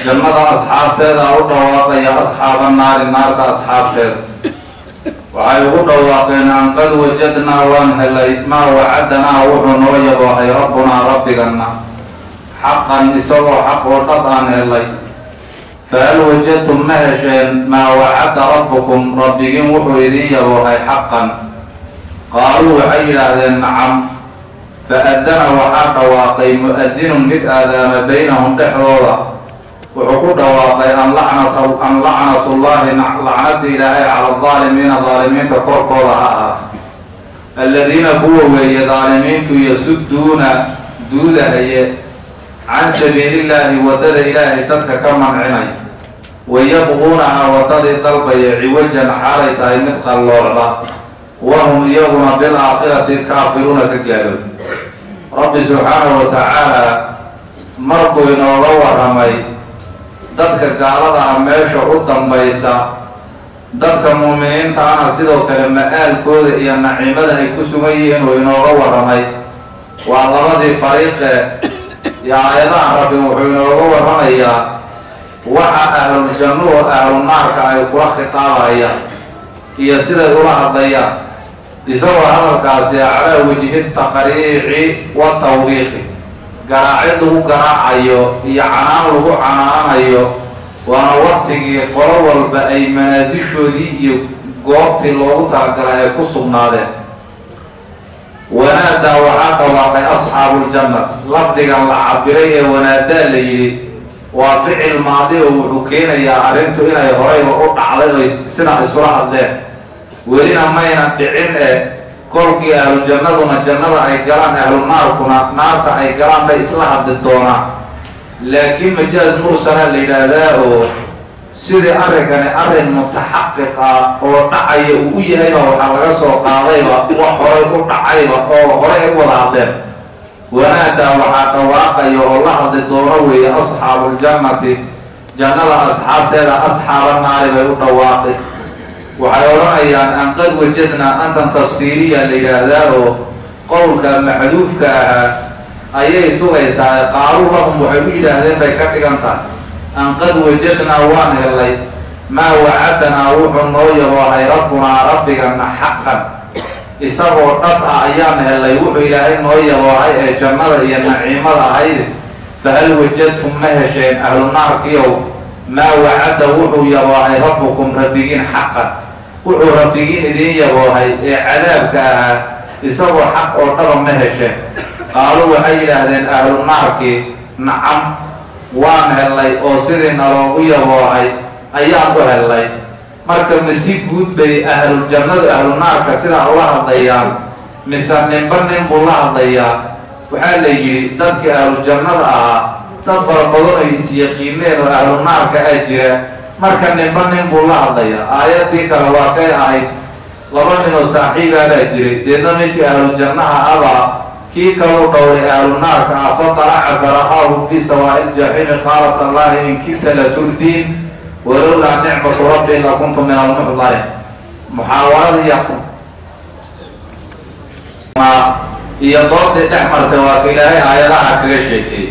jannada asxaabteeda u dhawaaqaya asxaaba naari naarta asxaabteeda waxay ugu dhawaaqeen an qad wajadnaa waan helay maa wacadanaa wuxuu noo yaboohay rabbunaa rabbiganna xaqan isagoo xaq oo dhab aan helay fahal wajadtum ma hesheen maa wacada rabbukum rabbigiin wuxuu idiin yaboohay xaqan qaaluu waxay yidhaahdeen nacam fa-adana waxaa dhawaaqay mu-adinun mid aadaama baynahum dhexdooda wuxuu ku dhawaaqay an lacnat an lacnatullahi lacnata ilaahay cala aldaalimiina daalimiinta korkooda ha ahaa aladiina kuwa weeye daalimiintu yasuduuna duudahaye can sabiilillaahi waddada ilaahay dadka ka mancinay wayabquunaha waddadii dalbaya ciwajan xaalay tahay mid qalloocda wahum iyaguna bilaakhirati kaafiruuna ka gaalow rabbi subxaanahu wa tacaala markuu inooga waramay dadka gaalada ah meesha u dambaysa dadka muuminiinta ana sidoo kale ma-aalkooda iyo naciimada ay ku sugan yihiin uu inooga waramay waa labadii fariiqe iyo aayadaha rabbi wuxuu inooga waramayaa waxa ahlul jannuhu ahlu naarka ay kula khitaabayaan iyo siday ula hadlayaan isagoo hadalkaasi calaa wajhi taqriici wa tawbiiqi garaacid lagu garaacayo iyo canaan lagu canaanayo waana waktigii qolo walba ay manaasishoodii iyo goobtii loogu talagalay ay ku sugnaadeen wanaadaa waxaa dhawaaqay asxaabuuljannat lafdigan la cabiray ee wanaadaa la yidhi waa ficil maadi oo wuxuu keenayaa arrintu inay horeyba u dhacday oy sidaa isula hadleen welina mayna dhicin e kolkii ahlu jannaduna jannada ay galaan ahlu naarkuna naarta ay galaan bay isla hadli doonaan laakiin majaaz mursala la yidhaahdaa oo sidii arrinkani arrin mutaxaqiq ah oo dhacaya uu u yahayba waxaa laga soo qaadayba wax horay u dhacayba oo horay ay u wada hadleen wanaadaa waxaa dhawaaqaya oo la hadli doono weeye asxaabuuljannati jannada asxaabteeda asxaaba naari bay u dhawaaqi waxay odhanayaan an qad wajadnaa antan tafsiiriya la yidhaahdaa oo qowlka maxduufka ahaa ayay sugaysaa qaaluu lahum waxay u yidhaahdeen bay ka dhigan tahay an qad wajadnaa waan helay maa wacadanaa wuxuu noo yaboohay rabbunaa rabbigana xaqan isagoo dhab ah ayaan helay wuxuu ilaahay noo yaboohay ee jannada iyo naciimada ahayd fahal wajadtum ma hesheen ahlu naarkiyow maa wacada wuxuu yaboohay rabbukum rabbigiin xaqan wuxuu rabbigiin idiin yaboohay ee cadaabka ahaa isagoo xaq oo dhaba ma hesheen qaaluu waxay yidhaahdeen ahlu naarkii nacam waan hellay oo sidii naloogu yaboohay ayaan u hellay marka masi guud bay ahlu jannadu ahlu naarka sidaa ula hadlayaan mise ninba nin buu la hadlayaa waxaa la yidhi dadkii ahlu jannada ahaa dad fara badan ay isyaqiineen oo ahlu naarka ah jira marka ninba nin buu la hadlayaa aayadii kale waa kay ahayd laba nin oo saaxiibaadaa jiray deedna midkii ahlu jannaha abaa kii kaluu dhowray ahlu naarka ah fatalaca fara'aahu fi sawaa'i ljaxiimi qaalat allahi in kidta laturdiin walowlaa nicmatu rabbi lakuntu min almuxdarin muxaawarada iyo iyo doodii dhex martay waa ka ilaahay aayadaha kaga sheekeeyey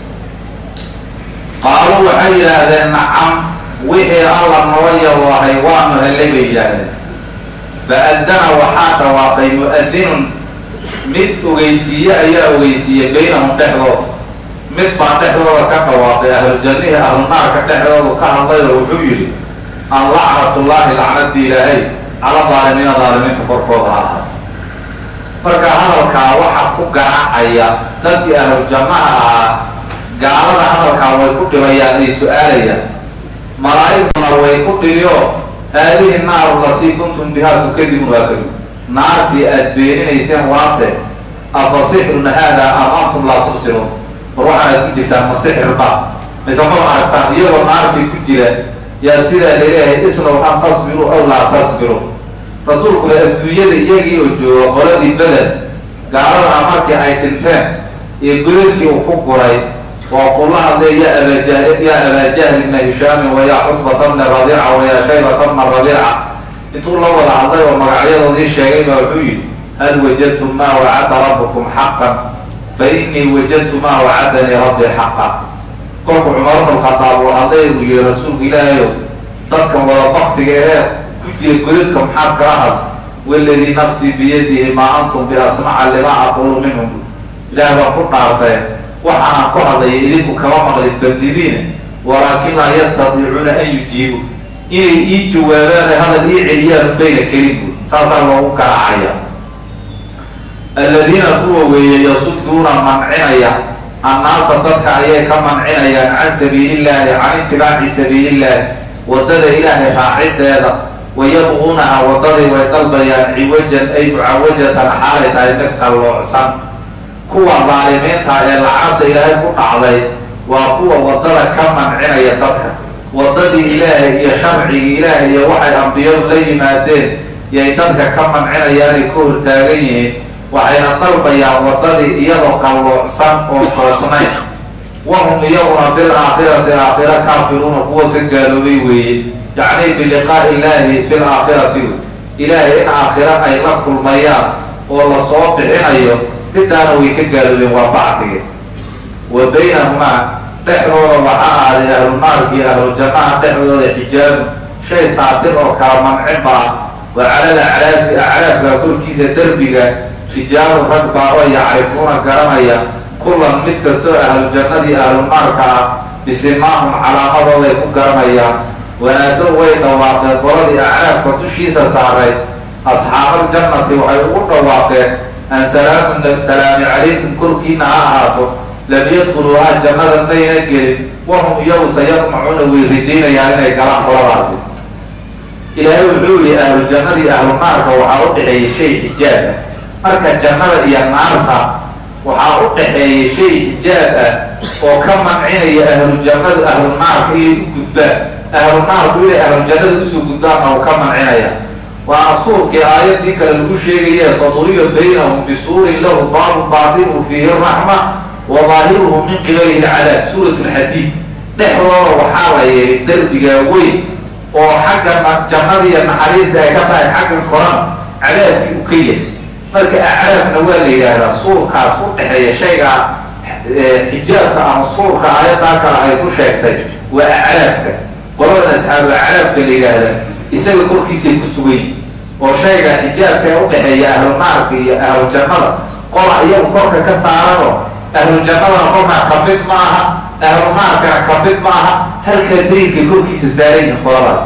qaaluu waxay yidhaahdeen nacam wixii alla noo yaboohay waanu hellay bay yidhaahdeen fa-adana waxaa dhawaaqay mu-adinun mid ogeysiiye ayaa ogeysiiyey baynahum dhexdooda mid baa dhexdooda ka dhawaaqay ahlujannihii ahlunaarka dhexdoodu ka hadlayoo wuxuu yidhi an lacnatullaahi lacnadii ilaahay cala daalimiina daalimiinta korkooda ha ahaa marka hadalkaa waxaa ku garaacaya dadkii ahlujannaha ahaa gaalada hadalkaa way ku dhibayaan ay su-aalayaan malaa'igtuna way ku dhibiyo haadihi naaru latii kuntum bihaa tukadibuun waa kadi naartii aada beeninayseen waate afa sixrun haadaa am antum laa tubsiruun war waxaanaad ku jirtaan ma sixirba mise ma aragtaan iyagoo naartii ku jira yaa sidaa laleeyahay islow an tasbiru aw laa tasbiru rasuulkuna adduunyada iyagii oo jooga qoladii bedel gaaladaha markii ay dhinteen iyo godadkii uu ku guray waa kula hadlay ya abaa yaa abaajahl ibna hishaamin wayaa xutbata bna rabiica wayaa shaybata bna rabiica intuu la wada hadlay oo magacyadoodii sheegay baa wuxuu yidhi hal wajadtum maa wacada rabbukum xaqan fa innii wajadtu maa wacadanii rabbii xaqa kolku cumar bnu khadaab uu hadlay uu yihi rasuulku ilaahayo dadkan wada baktiga ee ku jira godadka maxaad kala had waladii nafsii biyadihi maa antum biasmaca limaa aqulu minhum ilaah baan ku dhaartay waxaanaan ku hadlaya idinku kama maqlin bandidiina walaakin laa yastadiicuuna an yujiibu inay ii jawaabaan hadal ii celiyaan bayna kelin buud saasaa loogu garaacaya aladiina kuwa weeye yasuduuna mancinaya annaasa dadka ayay ka mancinayaan can sabiilillaahi can itibaaci sabiilillaahi waddada ilaahay raacideeda wayabquunaha waddadii way dalbayaan ciwajan ay mucawajatan xaalay tahay mid qalloocsan kuwa daalimiinta ee lacagda ilaahay ku dhacday waa kuwa waddada ka mancinaya dadka waddadii ilaahay iyo sharcigii ilaahay iyo waxay ambiyadu la yimaadeen yay dadka ka mancinayaanay ka hortaagan yihiin waxayna dalbayaan waddadii iyadoo qalloocsan oo toosnayn wahum iyaguna bil aakhirati aakhira kaafiruuna kuwa ka gaaloobay weeye yacni biliqaa'i illaahi fi laakhirati ilaahay in aakhira ay la kulmayaan oo lasoo bixinayo midaana way ka gaaloobeen waa bacdige wa baynahumaa dhexdooda waxaa ahaaday ahlu naarki iyo ahlu jannaha dhexdooda xijaabu shay saatir oo kala mancin ba ah wa calal acraafi acraafka korkiisa derbiga rijaalu rag baa oo yacrifuuna garanaya kullan mid kastoo ahlu jannadii ahlu naarka ah bisimaahum calaamadooday ku garanayaan wanaadow way dhawaaqeen qoladii acraafka dushiisa saaray asxaabal jannati waxay ugu dhawaaqeen an salaamun salaami calaykum korkiina ha ahaato lam yadkhuluuhaa jannada mayna gelin wahum iyagu sayadmacuuna way rajaynayaan inay galaan qoladaasi ilaahay wuxuu yihi ahlu jannadii ahlu naarka waxaa u dhexeeyay shay xijaaba marka jannada iyo naarta waxaa u dhexeeyay shay xijaab ah oo ka mancinaya ahlu jannada ahlu naarka inay u gudbaan ahlu naarku inay ahlu jannada usoo gudbaanna uu ka mancinaya waana suurkii aayadii kale lagu sheegaye faduriba baynahum bisuurin lahu baabu baatinuhu fiihi raxma wa daahiruhu min qibalihi lcadaab suurat lxadiid dhexdooda waxaa la yeehay derbigaa weyn oo xagga jannadiiyo naxariista ay ka tahay xagga koran cadaabkii u ka yahay marka acraafna waa la yidhaahdaa suurkaas u dhexeeya shaygaa xijaabka ama suurka aayaddaa kale ay ku sheegtay waa acraafka qoladan asxaabu acraafka la yidhaahda isaga korkiisay ku sugayn oo shayga xijaabka ee u dhexeeya ahlu naarka iyo ahlu jannada qola iyagu korka ka saaranoo ahlu jannadana kolkaa ka mid ma aha ahlu naarkana ka mid ma aha halkaa dayinka korkiisa saarayihin qoladaas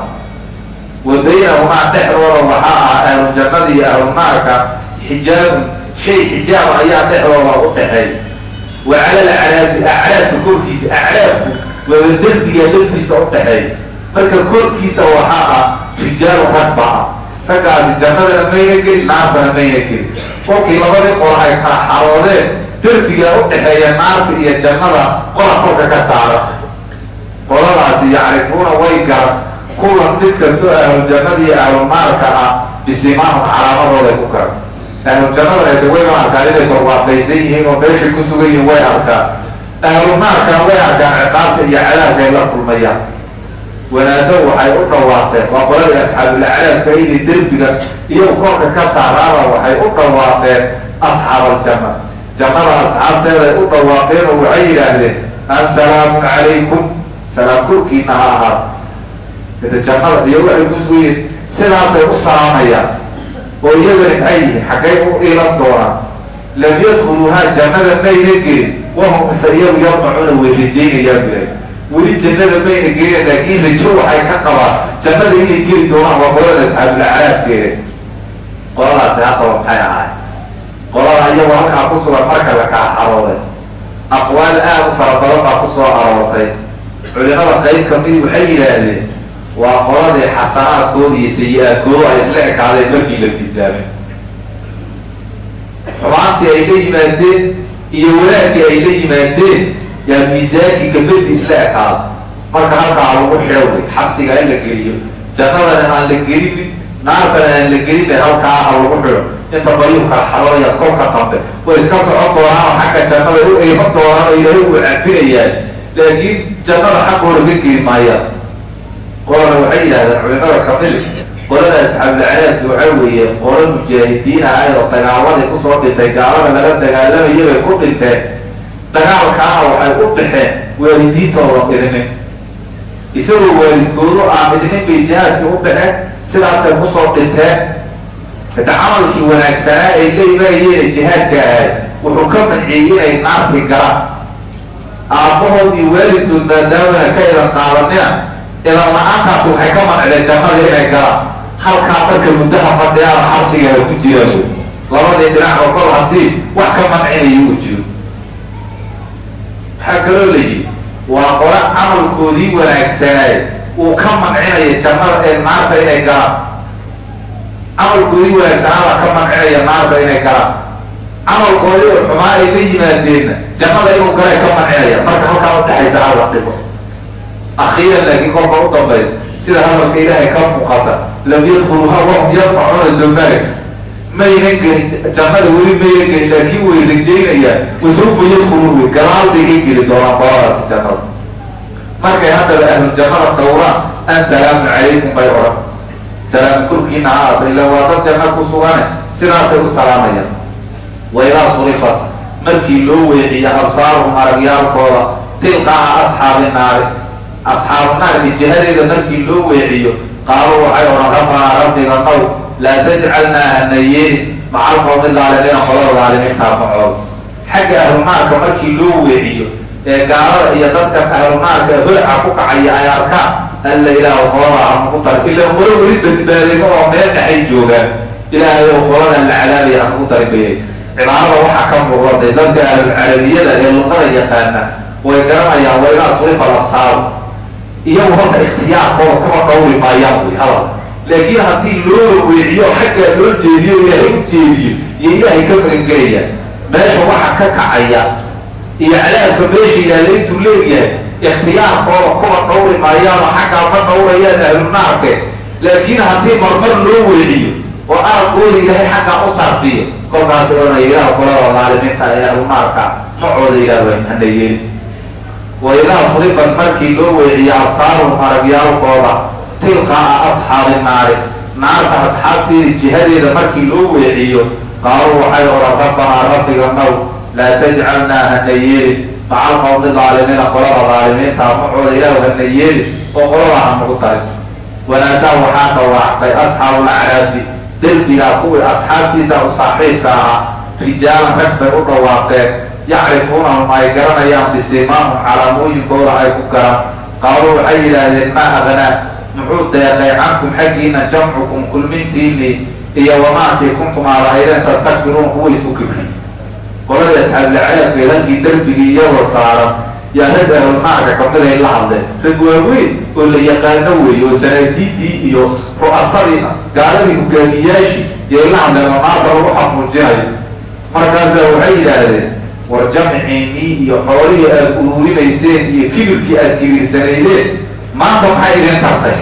wa baynahumaa dhexdooda waxaa ah ahlu jannada iyo ahlu naarka xijaabun shay xijaaba ayaa dhexdooda u dhexeey wa calal acraafi acraafka korkiisa acraafku waaba derbiga laftiisa u dhexeey marka korkiisa waxaa ah rijaalu rag baa ah raggaasi jannadana mayna gelin naartana mayna gelin kolkii labadii qol ay kala xaroodeen derbigaa u dhexeeya naarta iyo jannada qola kolka ka saara qoladaasi yacrifuuna way garan kulan mid kastoo ahlu jannada iyo ahlu naarka ah bisimaahum calaamadooday ku garan ahlu jannada ay way ma arkaan inay barwaaqaysan yihiin oo meeshay ku sugan yihiin way arkaan ahlu naarkana way arkaan ciqaabta iyo cadaabka ay la kulmayaan wanaado waxay u dhawaaqeen waa qoladii asxaabul acraabka idi derbiga iyagu korka ka saaraaba waxay u dhawaaqeen asxaabaljanna jannada asxaabteeday u dhawaaqeen oo waxay yidhaahdeen an salaamun calaykum salaam korkiina ha ahaato ita jannada iyo waxay ku sugan yihiin sidaasay u salaamayaan oo iyagani ay yihiin xaggay u iilan doonaan lam yadkhuluuhaa jannada mayna gelin wahum ise iyagu yadmacuuna way rajaynayaan bilay weli jannada mayna gelin laakiin rajo waxay ka qabaan jannada inay geli doonaan waa qolada asxaabulacraabkeeda qoladaasi haddaba maxay ahaay qolada iyagoo halkaa ku sugan marka la kala xarooday aqwaal aada u fara badan baa kusoo aroortay culimada qayb kamid waxay yidhaahdeen waa qoladii xasanaadkooda iyo sayi-aadkooda ay isla ekaadeen markii la misaamay xumaantii ay la yimaadeen iyo wanaagkii ay la yimaadeen yaa miisaankii kafadi isla ekaada marka halkaa lagu xidhoway xabsiga in la geliyo jannadana aan la gelinin naartana aan la gelina halkaa ha lagu xidho inta bariyu kala xarooya kolka dambe way iska socon doonaan oo xagga jannada u eyman doonaan oo ilaahay uu cafinayaan laakiin jannada xaqooda ka geli maayaan qolana waxay yidhahdeen culimada kamid qolada asxaabulcadaabki waxaa weeye qolo mujaahidiin ahay oo dagaaladii kusoo dhintay gaalada laga dagaalamayay bay ku dhinteen dagaalkaana waxay u baxeen waalidiintoodan idinin isagoo waalidkoodu aan idinin bay jihaadkii u baxeen sidaasay kusoo dhinteen hada camalkii wanaagsanaa ay la imaayeen jihaadka ahay wuxuu ka manciyey inay naarti galaan aabbahood iyo waalidkood maadaamana ka idan qaadanina idan la-aantaasi waxay ka mancdeen jannada inay galaan halkaa marka muddaha fadhiyaana xabsigaala ku jiraan labadii dhinac oo kol haddii wax ka mancinayo uu jiro waxaa kaloo layidhi waa qole camalkoodii wanaagsanaay uu ka mancinaya jannada ee naarta inay galaan camalkoodii wanaagsanaabaa ka mancinaya naarta inay galaan camalkoodii oo xumaa ay la yimaadeenna jannada inuu galay ka mancinaya marka halkaa udhexaysa halla dhigo akhiiran laakiin kolka u dambaysa sida hadalka ilaahay ka muuqata lam yadkuluha wahum yadfacuuna zomalik maynan gelin jannada weli maynan gelin laakiin way rajeynayaan wasawfa yadkuluun wey gadaal bay ka geli doonaan qoladaasi jannada markay haddaba ahlu jannada dhowraan an salaamu calaykum bay odhan salaam korkiina ha aata ila waa dad janno ku sugane sidaasay u salaamayaan waidaa surifat markii loo weeciyo absaaruhum aragyaalkooda tilqaa asxaabi naari asxaabu naarki jihadeeda markii loo weeciyo qaaluu waxay odhan rabbanaa rabbiga now laa tajcalnaa hana yeelin macal qowmi daalimiina qolada daalimiintaa macooda xagga ahlunaarka markii loo weeciyo ee gaalada iyo dadkan ahlunaarka hoyca ku kacaya ay arkaan alla ilaahu qolada hanugu dar ila qolo weli badbaadayno oo meel dhexay joogaan ilaahay ou qolada la cadaabaya hanugu darin bayay cibaarada waxaa ka muuqdaday dadka ahlulcarabiyada ee luqada yaqaana way garanayaan wailaa surifa labsaaru iyagu horta ikhtiyaarkooda kuma dhowri maayaan wey hadal laakiin haddii loo weeciyo xaggaa loo jeediyo ilaahay u jeediyo iyo ilaahay ka magangelayaan meesha waxa ka kacaya iyo cadaabka meesha yaalla intuu leegyahay ikhtiyaarkooda kuma dhowri maayaano xaggaa ma dhowrayaan ahlunaarke laakiin haddii marmar loo weeciyo oo aragooda ilaahay xaggaa u sarfiyo kolkaas odanaya ilaah qolada daalimiinta ee ahlunaarka macooda ilaah hana yeelin waidaa surifat markii loo weeciyo absaaruhum aragyaalkooda tilqaa asxaabi naari naarta asxaabteeda jihadeeda markii loo weeciyo qaaluu waxay odhan rabbanaa rabbiga now laa tajcalnaa hana yeelin macal qowmi daalimiina qolada daalimiinta macooda ilaahu hana yeelin oo qolada hanugu darin wanaadaa waxaa dhawaacday asxaabu lacraafi derbigaa kuwii asxaabtiisa u saaxiibka ahaa rijaalan rag bay u dhawaaqeen yacrifuunahum ay garanayaan bisimaahum calaamooyinkooda ay ku garan qaaluu waxay yidhaahdeen maa aqnaa muxuu deeqay cankum xaggiina jamcukum kulmintiinii iyo wamaakii kuntum aalahaydeen tastakbiruun kuwa isku kibri qoladii asxaablacraabkay halkii derbigii iyagoo saaran yaa rag ahlunaarka kamid ay la hadleen rag waaweyn oo la yaqaano weeye oo sanaadiidii iyo ru'asadii gaaladii hogaamiyaashii yay la hadleen oo naarta lagu xafuujinayo markaasaa waxay yidhaahdeen war jamciinii iyo xoolihii aada ururinayseen iyo kibirkii aada kibirsanaydeen maanta maxay idin tartay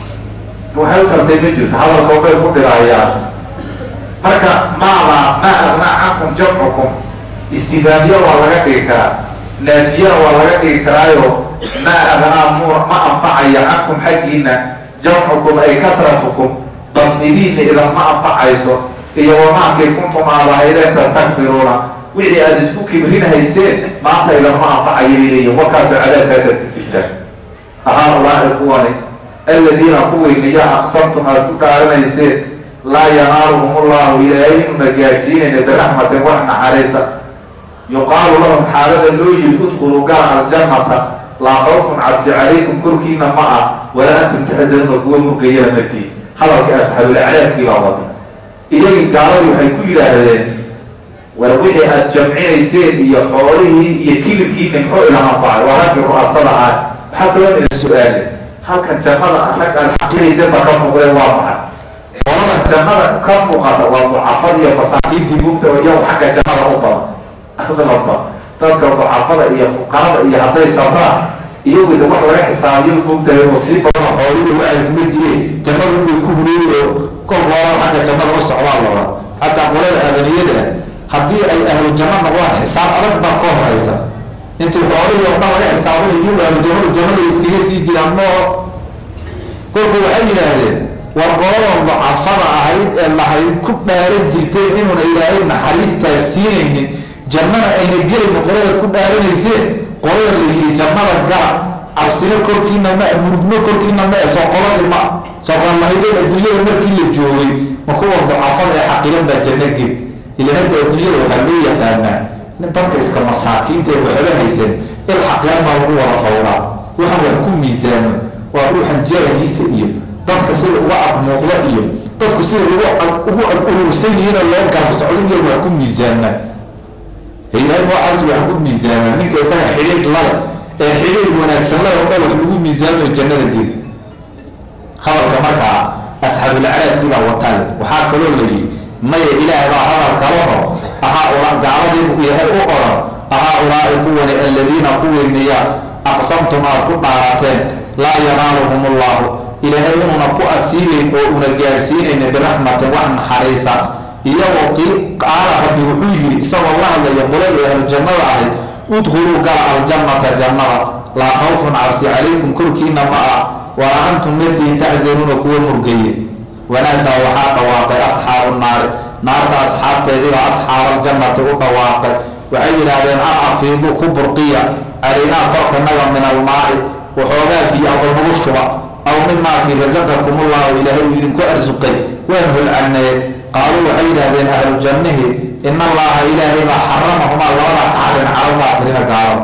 waxay u tartay ma jirto hadalkoo bay ku dhirayaan marka maada maa aqnaa cankum jamcukum istifaamiya waa laga dhigi karaa naafiyana waa laga dhigi karaayo maa aqnaa mu ma anfacaya cankum xaggiina jamcukum ay katratukum badnidiina idan ma anfacayso iyo wamaakii kuntum aadahaydeen tastakbiruuna wixii aada isku kibrinhayseen maanta idama anfacayo bay leeyihin warkaasoo cadaabkaasaad ku jirtaan ahaa allaahi kuwani aladiina kuweyniya aqsamtum aada ku dhaaranayseen laa yanaaluhum ullahu ilaahay inuna gaarsiinayna biraxmatin wax naxariisa yuqaalu lahum xaalada loo yiri udkhuluu gala aljannata laa khawfun cabsi calaykum korkiina ma ah walaa antum taxzanuuna kuwa murgayana matiin hadalkii asxaabulacraafkii baa wada iyagii gaaladii waxay ku yidhaahdeen war wixii aada jamcinayseen iyo xoolihii iyo kilibkiina muxuu ila anfacay waa raggii ru'asada ah waxaa kaloo ina su-aale halkan jannada rag aad xaqinayseen baa ka muuqdeen waa maxay qolada jannada ka muuqata waa ducafada iyo masaakiintii mugta oo iyagu xagga jannada u badan aslanba dadka ducafada iyo fuqarada iyo hadday sabraan iyagu de wax laga xisaabiyo mugtahay oo sii badan xoolihii waaasma jireen jannada inay ku hureeyi oo kolka hora xagga jannada u socdaan loola xataa qolada adaniyada haddii ay ahlu janno noqdaan xisaab adag baa ka horeysa intii xoolihii oo dhan laga xisaabinayo iyagu ahlu jannadu jannada iskaga sii jiraan moo kolku waxay yidhaahdeen war qoladan dacafada ahayd ee lahayd ku dhaaran jirteen inuuna ilaahay naxariis taafsiinaynin jannana ayna gelaynin qoladaad ku dhaaranayseen qolada la yidhi jannada gala cabsino korkiina ma murugno korkiina ma soo qoladii ma soo qolmahayden adduunyada markii la joogay ma kuwa ducafada ee xaqiran baa janno gel ilanada adduunyada waxaa loo yaqaanaa nin dadka iska masaakiinta ee waxba haysan il xaqiran baa lagu wada qowraa waxaan wax ku miisaamo waa ruuxan jaahiisa iyo dadka sida uga ag muuqda iyo dadku sida ugu ag urursan yihiinoo loo garab socdo iyo wax ku miisaanaa ilaahay noocaas waxaan ku miisaamaa ninka isaga xidhiidh lale ee xidhiidh wanaagsan lale oo dhan wax lagu miisaamayo jannada geli hadalka markaa asxaabulcaraabkii baa watale waxaa kaloo la yidhi maya ilaah baa hadal kalaho ahaa ula gaaladii buu yahay u oran ahaa ulaa'i kuwani aladiina kuwii miya aqsamtum aad ku dhaarateen laa yanaaluhum ullahu ilaahay inuuna ku asiibayn oo una gaarsiinayna biraxmatin wax naxariisa iyagoo qaala rabbi wuxuu yidhi isagoo la hadlaya qoladii ahlu jannada ahayd udkhuluu gala aljannata jannada laa khawfun cabsi calaykum korkiina ma ah walaa antum latiin taczanuuna kuwa murgaye wanaadaa waxaa dhawaaqay asxaabu naari naarta asxaabteediiba asxaabaljannati u dhawaaqay waxay yidhaahdeen an afiidu ku burqiya calaynaa korkanaga min almaai waxoogaa biyo aba nagu shuba aw mimaakii rasaqakumullahu ilaahay uu idinku arsuqay waan holcanee qaaluu waxay yidhaahdeen ahlu jannihi in allaha ilaahay baa xaramahumaa labada ka xarin calalkaafirina gaalada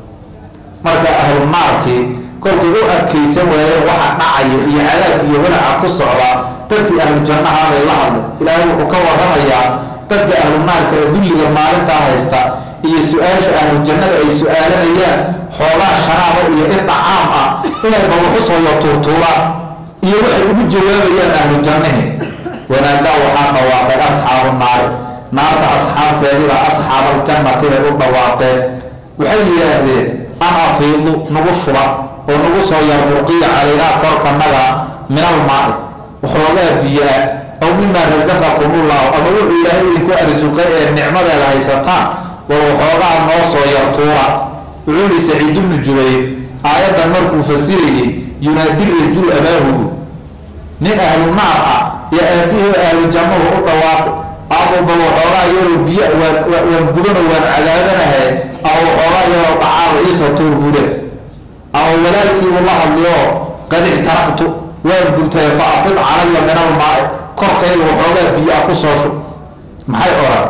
marka ahlu naarkii kolkay u adkaysan waayeen waxa dhacaya iyo cadaabka iyo holaca ku socda dadkii ahlu jannahaabay la hadlay ilaahay wuxuu ka waramayaa dadka ahlu naarka ee dulliga maalintaa haysta iyo su-aasha ahlu jannada ay su-aalanayaan xoogaa sharaaba iyo inta caam ah inay babaxu soo yo tuurtuuraan iyo waxay ugu jawaabayaan ahlu jannihi wanaadaa waxaa dhawaaqay asxaabu naari naarta asxaabteediba asxaabaljannati bay u dhawaaqeen waxay yidhaahdeen an afiidu nagu shuba oo nagu soo yarburqiya calaynaa korkanaga min almaai waxoogaa biyaa aw mimaa rasaqakumullahu ama wuxuu ilaahay idinku arsuqay ee nicmadeeda haysataan war waxoogaa noo soo yartuura wuxuu yihi saciid bnu jubayr aayaddan markuu fasirayay yunaadi rajul abaahugu nin ahlu naar ah iyo aabihii ahlu jannahu u dhawaaqi aduba waxoogaa yaroo biyo waan gubano waan cadaabanahay ama waxoogaa yaroo dhacaaba iisoo tuur bude ama walaalkii uu la hadliyo qad ixtaraqtu waan gubtay fa afid calaya min almaai korkayga waxoogaa biyo ah ku soo shub maxay oran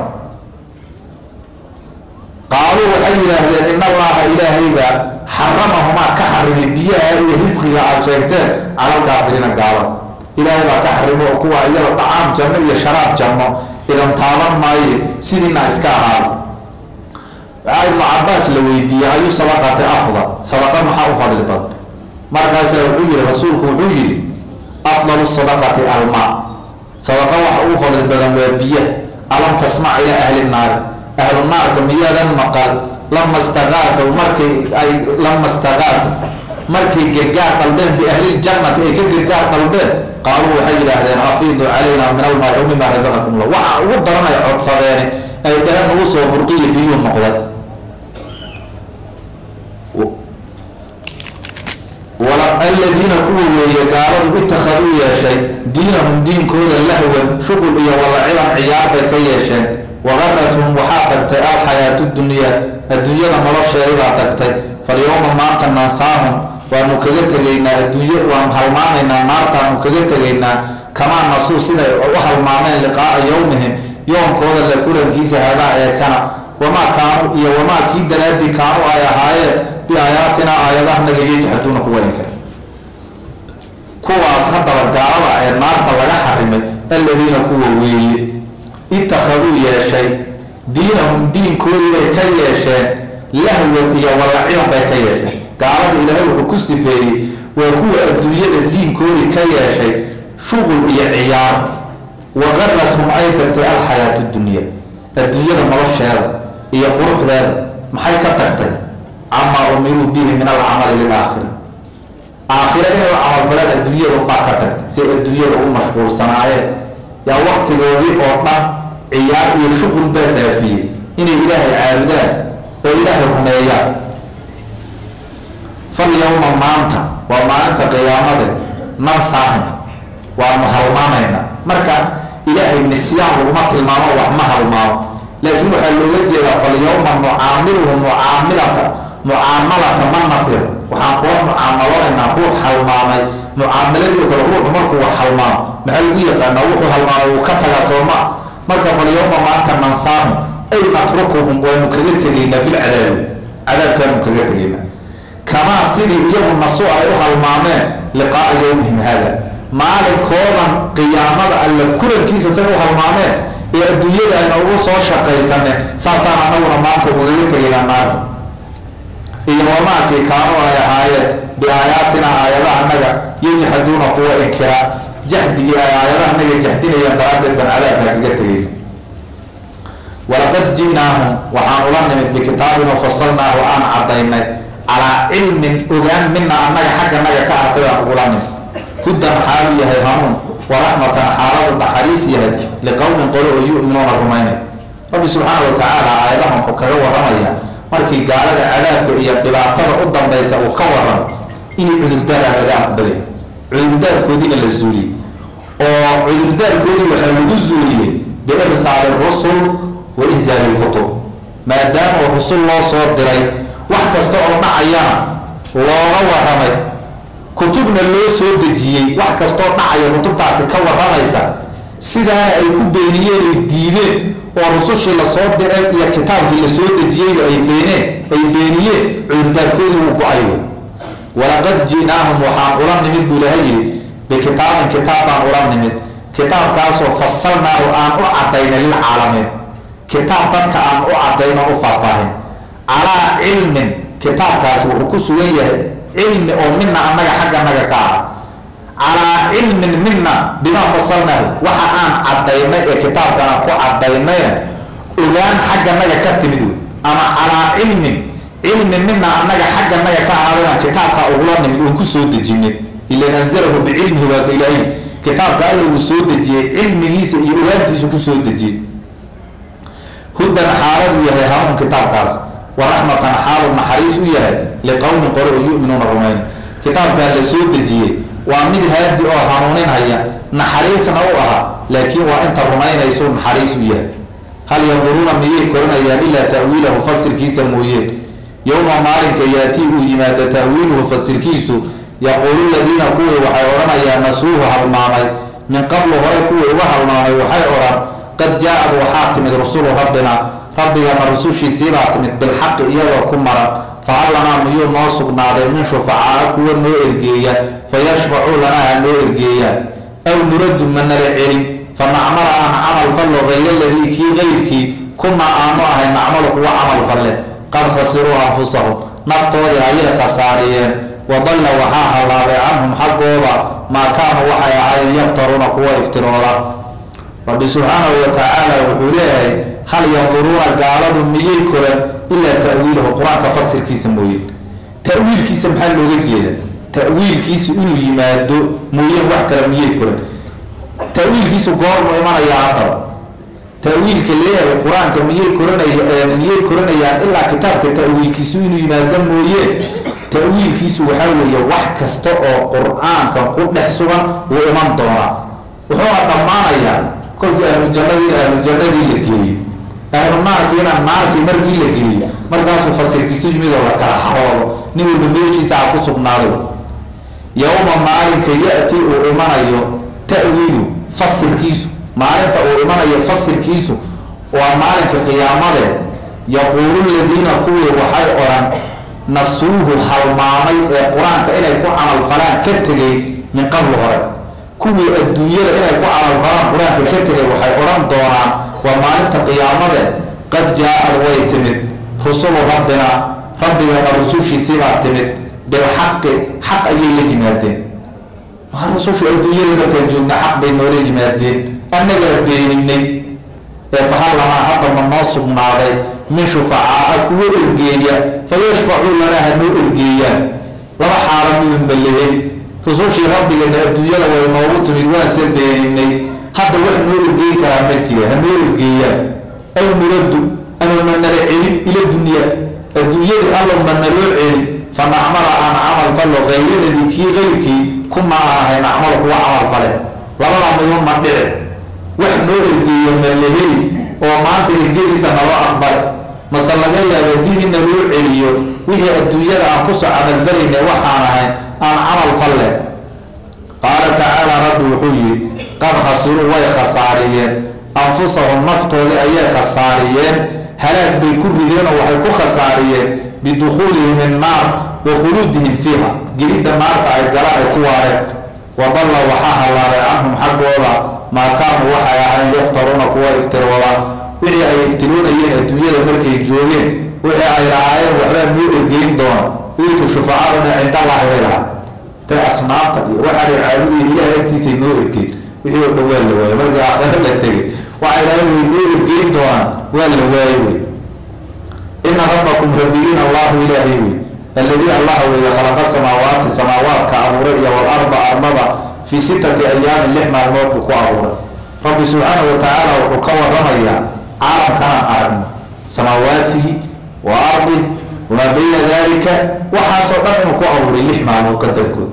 qaaluu waxay yidhaahdeen in allaha ilaahaybaa xaramahumaa ka xarimay biyaha iyo risqiga aada sheegteen calalkaafiriina gaalada ilaahay baa ka xarimo oo kuwa iyada dhacaam janno iyo sharaab janno idan taaban maaye sidiina iska ahaada waxaa ibnu cabaas la weydiiyey ayuu sadaqati afdal sadaqa maxaa u fadli badan markaasaa wuxuu yihi rasuulku wuxuu yidhi afdalu sadaqati almaa sadaqa waxa ugu fadli badan waa biya alam tasmac ilaa ahli naari ahlu naarka miyaadan maqal lama staqaafow markay ay lama staqaafo markay gargaar dalbeen biahliljannati ay ka gargaar dalbeen qaaluu waxay yidhaahdeen afiidu calayna min almaai o mima rasaqakum llah waxa ugu daran ay codsadeene ay dhehen ugu soo burqiya biyuu noqdeen aladiina kuwa weeye gaaladu ittakhaduu yeeshay diinahum diinkooda lahwan shuqul iyo walaciban ciyaar bay ka yeesheen waqarathum waxaa tagtay alxayaatu dunyaa adduunyada nolosheedibaa tagtay falyowma maanta nansaahum waanu kaga tegaynaa adduunya waanu halmaamaynaa naartaanu kaga tegaynaa kamaa nasuu siday u halmaameen liqaaa yowmihim yoomkooda la kulankiisa hadaa ee kana wamaa kaanuu iyo wamaa kii daraadii kaanuu ay ahaayeen biaayaatinaa aayadahanaga yajxaduuna kuwa inkar kuwaas haddaba gaalada ee naarta laga xarimay aladiina kuwa weeye ittakhaduu yeeshay diinahum diinkoodii bay ka yeesheen lahwan iyo walaciban bay ka yeesheen gaalada ilaahay wuxuu ku sifeeyey waa kuwa adduunyada diinkoodii ka yeeshay shuqul iyo ciyaar waqarathum ay tagtay alxayaatu dunya adduunyada nolosheeda iyo quruxdeeda maxay ka tagtay camaa umiruu bihi min alcamali lilaakhira aakhira inay u camalfalaan adduunyada unbaa ka tagtay si adduunyada u mashquulsanaayeen yaa waktigoodii oo dhan ciyaar iyo shuqul baa daafiyey inay ilaahay caabudaan oo ilaahay rumeeyaan fal yowma maanta waa maalinta qiyaamade nansaahin waanu halmaanayna marka ilaahay nisyaan laguma tilmaamo wax ma halmaamo laakiin waxaa looga jeedaa fal yowma nucaamiluhu mucaamilata mucaamalata man nasir waxaan kula mucaamalonaynaa ruux halmaamay mucaamaladii oo kale ruuxu markuu wax halmaamo maxaa lagu yaqaanaa wuxuu halmaamay wuu ka tagaa sooma marka falyawma maanta nansaahu ay natrukuhum waynu kaga tegaynaa fil cadaabi cadaabkaanu kaga tegaynaa kamaa sidii iyagu nasu ay u halmaameen liqaaa yowmihim haada maalinkoodan qiyaamada alle kulankiisa say u halmaameen ee adduunyada ayna ugu soo shaqaysaneen saasaan anaguna maanta ugaga tegaynaa maanta iyo wamaakii kaanu ay ahaayeen biaayaatina aayadaha naga yajxaduuna kuwa inkira jaxdigii ay aayadaha naga jaxdinayeen daraaddeed baan cadaabkaa kaga tegayna walaqad ji'naahum waxaan ula nimid bikitaabin wafasalnaahu aan cadaynay calaa cilmin ogaan mina annaga xagga naga ka ahtay aan ugula nimid hudan xaalu yahay hanuun waraxmatan xaaladu naxariis yahay liqowmin qolo oo yu'minuuna rumaynay rabbi subxaana wa tacaala aayadahan wuxuu kaga waramaya markii gaalada cadaabka iyo dhibaatada u dambaysa uu ka waramo inay cudurdaara laga aqbalay cudurdaarkoodiina la zuuliyey oo cudurdaarkoodii waxaa lagu zuuliyey biirsaali rusul wa insaali lkutub maadaama rusul loo soo diray wax kasta oo dhacayana looga waramay kutubna loo soo dejiyey wax kastoo dhacaya kutubtaasi ka waramaysa sidaana ay ku beeniyeen ay diideen oo rusushii lasoo diray iyo kitaabkii lasoo dejiyeyba ay beeneen ay beeniyeen cudurdaarkoodii wuu go-ay wey walaqad ji'naahum waxaan ula nimid buu ilaha yidhi bikitaabin kitaab baan ula nimid kitaabkaasoo fasalnaahu aan u cadaynay lilcaalamiin kitaab dadka aan u cadayno u faahfaahin calaa cilmin kitaabkaasi wuxuu ku sugan yahay cilmi oo mina annaga xagga naga ka ah calaa cilmin mina bimaa fasalnaahu waxa aan cadaynay ee kitaabkan aan ku cadaynayna ogaan xagga naga ka timid wey ama calaa cilmin cilmi mina annaga xagga naga ka ahaadayaan kitaabka ugula nimid oon ku soo dejinay ilan anzalahu bicilmihi waa ka ilaahay kitaabka alla uu soo dejiyey cilmigiisa iyo ogaantiisa ku soo dejiyey hudan xaaladu yahay hanuun kitaabkaas waraxmatan xaalu naxariis u yahay liqowmin qore oo yu'minuuna rumayna kitaabkaa la soo dejiyey waa mid haadi oo hanuuninhaya naxariisna u aha laakiin waa inta rumaynaysu naxariis u yahay hal yanduruuna miyay koranayaan ilaa ta'wiilahu fasirkiisa mooyeen yowma maalinka yaatii uu yimaado ta'wiiluhu fasirkiisu yaquulu ladiina kuwii waxay odhanayaan nasuuhu halmaamay min qablu hore kuwii uga halmaamay waxay odhan qad jaa-ad waxaa timid rusulu rabbina rabbigana rusushiisiibaa timid bilxaqi iyagoo ku maran fahal lanaa miyuu noo sugnaaday min shufacaa kuwa noo ergeeya fayashfacuu lanaa ha noo ergeeyaan aw nuraddu ma nala celin fa nacmala aan camal fallo hayra ladii kii qayrkii kunaa aanu ahay nacmalu kuwa camal falle qad khasiruu anfusahum naftoodii ayay khasaariyeen wadalla waxaa hallaabay canhum xaggooda maa kaanuu waxay ahaayeen yaftaruuna kuwa iftirooda rabbi subxaanahu wa tacaala wuxuu leeyahay hal yanduruuna gaaladu miyay koran ilaa ta'wiilahu qur-aanka fasirkiisa mooye ta'wiilkiisa maxaa looga jeeda ta'wiilkiisu inuu yimaado mooyeen wax kale miyay koran ta'wiilkiisu goormu imanayaa haddaba ta'wiilka leeyahay qur-aanka miyay koranaya miyay koranayaan ilaa kitaabka ta'wiilkiisu inuu yimaado mooyeen ta'wiilkiisu waxaa weeye wax kasta oo qur-aanka ku dhex sugan wuu iman doonaa wuxuuna dhammaanayaa kolkii ahlu jannadiina ahlu jannadii la geliyo ahlu naarkiina naartii markii la geliyo markaasuu fasirkiisu yimid oo la kala xaroodo nin walba meeshiisa ha ku sugnaaday yowma maalinka ya-ti uu imanayo ta'wiilu fasirkiisu maalinta uu imanayo fasirkiisu waa maalinka qiyaamade yaquulu ladiina kuwii waxay odhan nasuuhu halmaamay ee qur-aanka inay ku camalfalaan ka tegay min qabli hore kuwii adduunyada inay ku camalfalaan qur-aanka ka tegay waxay odhan doonaan waa maalinta qiyaamade qad jaa-ad way timid rusulu rabbina rabbigana rusushiisiibaa timid bilxaqi xaq ayay la yimaadeen maa rusushu adduunyada markaan joogna xaq bay noola yimaadeen annagaa beeninay ee fahal lanaa hadda ma noo sugnaaday min shufacaa kuwa ergeeya fa yashfacuu lanaa ha noo ergeeyaan laba xaalo midunba lehay rusushii rabbigana adduunyada way noogu timid waanse beeninay hadda wax noo ergeyn karaa ma jira ha noo ergeeyaan aw nuraddu ama ma nala celin ila dunya adduunyadii alla ma naloo celin fa nacmala aan camal fallo hayraladii kii qayrkii kuma aan ahay nacmalo kuwa camal fale labada midun ma dhici wax noo ergeeya ma laheli oo maanta ergediisa naloo aqbal mase laga yaaba dib in naloo celiyo wixii adduunyada aan kusoo camalfalayna waxaan ahayn aan camal falle qaala tacaala rabbi wuxuu yihi qad khasiruu way khasaariyeen anfusahum naftoodii ayay khasaariyeen halaag bay ku rideen oo waxay ku khasaariyeen bidukhuulihim innaar wa khuluudihim fiiha gelidda naarta ay galaan ay ku waareen wadalla waxaa hallaaday canhum xaggooda maa kaanuu waxay ahayn yaftaruuna kuwa iftiroodaan wixii ay iftiroonayeen adduunyada markay joogeen wixii ay lahaayeen waxbaa noo ergeyn doona wiitu shufacaaduna cindallaahi bay lahaa tay asnaamta iyo waxaa la caabudayen ilaah agtiisay noo ergeyn wixii oo dhan waa la waayey markii aakhiro la tegay waxay lahayn way noo ergeyn doonaan waa la waaye wey ina rabbakum rabbigiin allahu ilaahay wey alladii allah weeye khalaqa samaawaati samaawaadka abuuray iyo walarda ardada fii sittati ayaamin lix maalmood buu ku abuuray rabbi subxaanahu wa tacaala wuxuu ka waramayaa caalamkanaan aragno samaawaatihi wa ardi wamaa bayna dalika waxaasoo dhan inuu ku abuuray lix maalmood qadarkood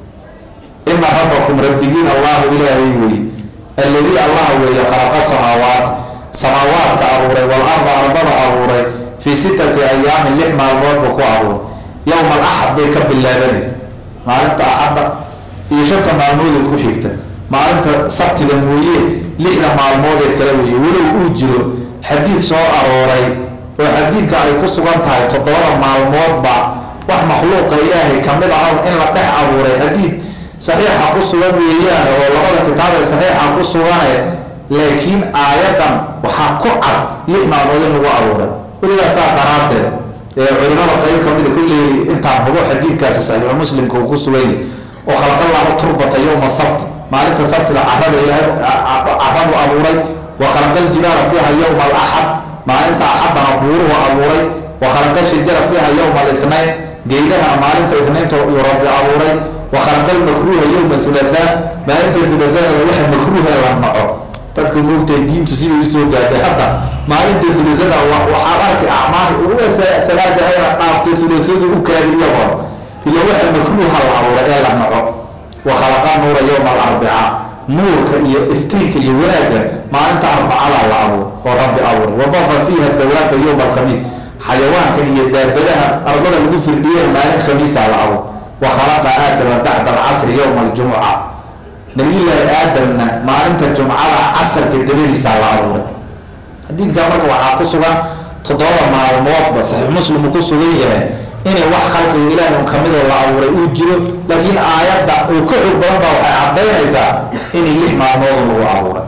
ina rabbakum rabbigiin allahu ilaahay weeye alladii allah weeye khalaqa samaawaat samaawaadka abuuray walarda ardada abuuray fii sittati ayaamin lix maalmood buu ku abuuray yowma alaxad bay ka bilaabanaysa maalinta axadda iyo shanta maalmoodee ku xigta maalinta sabtida mooye lixda maalmoodee kale weeye walow uu jiro xadiid soo arooray oo xadiidka ay ku sugan tahay toddobada maalmoodba wax makhluuqa ilaahay kamid ah in la dhex abuuray xadiid saxiixa ku sugan weeyaan oo labada kitaab ee saxiixa ku sugane laakiin aayadan waxaa ku cad lix maalmood in lagu abuuray weligaasaa daraaddeed ee culimada qayb kamida kulley intaan hubo xadiidkaasi saxiixu muslimka uu ku sugan yahay oo khalaqallahu turbata yowma sabt maalinta sabtida carada ilaahay caradu abuuray wa khalaqa ljibaala fiiha yowma alaxad maalinta axadana buuruhu abuuray wa khalaqa shajara fiiha yowma alithnayn geydahana maalinta ithnaynta uu rabbi abuuray wa khalaqa lmakruuha yowma thulathaa maalinta thulathaada waxa makruuha la naco dadka moogtahay diintu siday usoo gaadhay hadda maalinta thulathada waxaad arki acmaal ugu halaata ayna dhaaftay thulathadu u kaadi iyagoo ila waxa makruuha la abuuray ee la naco wa khalaqa nuura yowma alarbica nuurka iyo iftiinka iyo wanaagga maalinta arbacada la abuur oo rabbi abuur wabafa fiiha dawaaba yowma alkhamiis xayawaankan iyo daabadaha ardada lagu firdhiyeen maalin khamiisa la abuur wa khalaqa aadama bacda alcasri yowma aljumuca nabiyullaahi aadamna maalinta jumcada casarka dabadiisa la abuuray xadiidkaa marka waxaa ku sugan toddoba maalmoodba saxiix muslim uu ku sugan yahay inay wax khalqiga ilaahi un kamidoo la abuuray uu jiro laakiin aayadda uu ka xog badan baa waxay cadaynaysaa inay lix maalmood lagu abuuray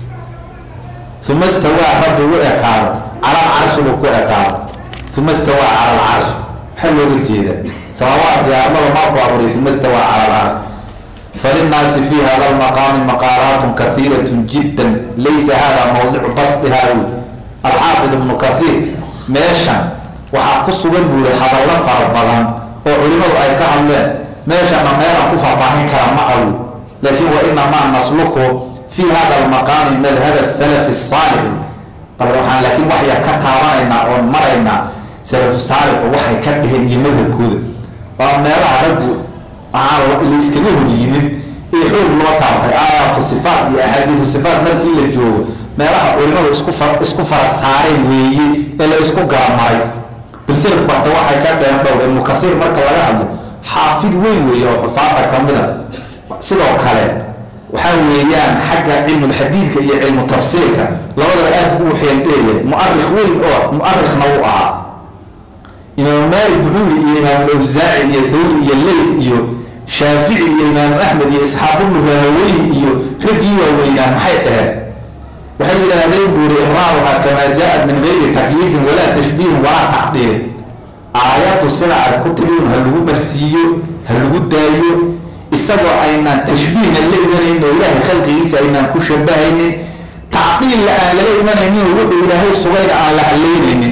uma istawaa rabbi u ekaado cala alcarshi buu ku ekaado uma istawaa cala alcarshi maxaa looga jeeda samaawaadkii armada maaku abuuray uma istawaa cala alcarshi فللناaس في hda المقام مقاaلaaت كثيiرة جدا laysa hada موضع basطha الxاaفظ بن كثير meeشhan waxaa ku sugan buuri hadallo fara badan oo culimadu ay ka hadleen meeshana meelaan ku faahfaahin kara ma awi laakiin وإنamaa نسلku في hada المقام مdhب السلف الصاaلح bal waxaan laakiin wax yar ka taabanaynaa oon maraynaa سلف صاaلح waxay ka dheheen iyo madhabkooda waa meelaha raggu layskaga hor yimid ee xoog loo taabtay aayaatu sifaat iyo axaadiisu sifaat markii la joogo meelaha culimadu isku isku fara saareen weeye ee la isku garamaray bilselafku hadda waxay ka dheen dhow ibnu kathiir marka laga hadlo xaafid weyn weeye oo xufaada kamida sidoo kale waxaa weeyaan xagga cilmulxadiidka iyo cilmu tafsiirka labadaba aad u xeeldheeryahay muarikh weyn oo muarikhna uu ahaa imaam maalik wuxuu yii iyo imaam awsaaci iyo thawri iyo leyth iyo shaafici iyo imaam axmed iyo isxaaqubnu rahaweyhi iyo raggii waaweynaa maxay dhaheen waxay yidhaahdeen buuri imraaruha kamaa jaa-at min gayri takyiifin walaa tashbiihin walaa tacdiilin aayaddu sida ay ku timiun ha lagu marsiiyo ha lagu daayo isagoo aynaan tashbiihna la imanaynin oo ilaahay khalqigiisa aynaan ku shabahaynin tacdiilla aan lala imanaynin oo wuxuu ilaahay sugayna aan la haleynaynin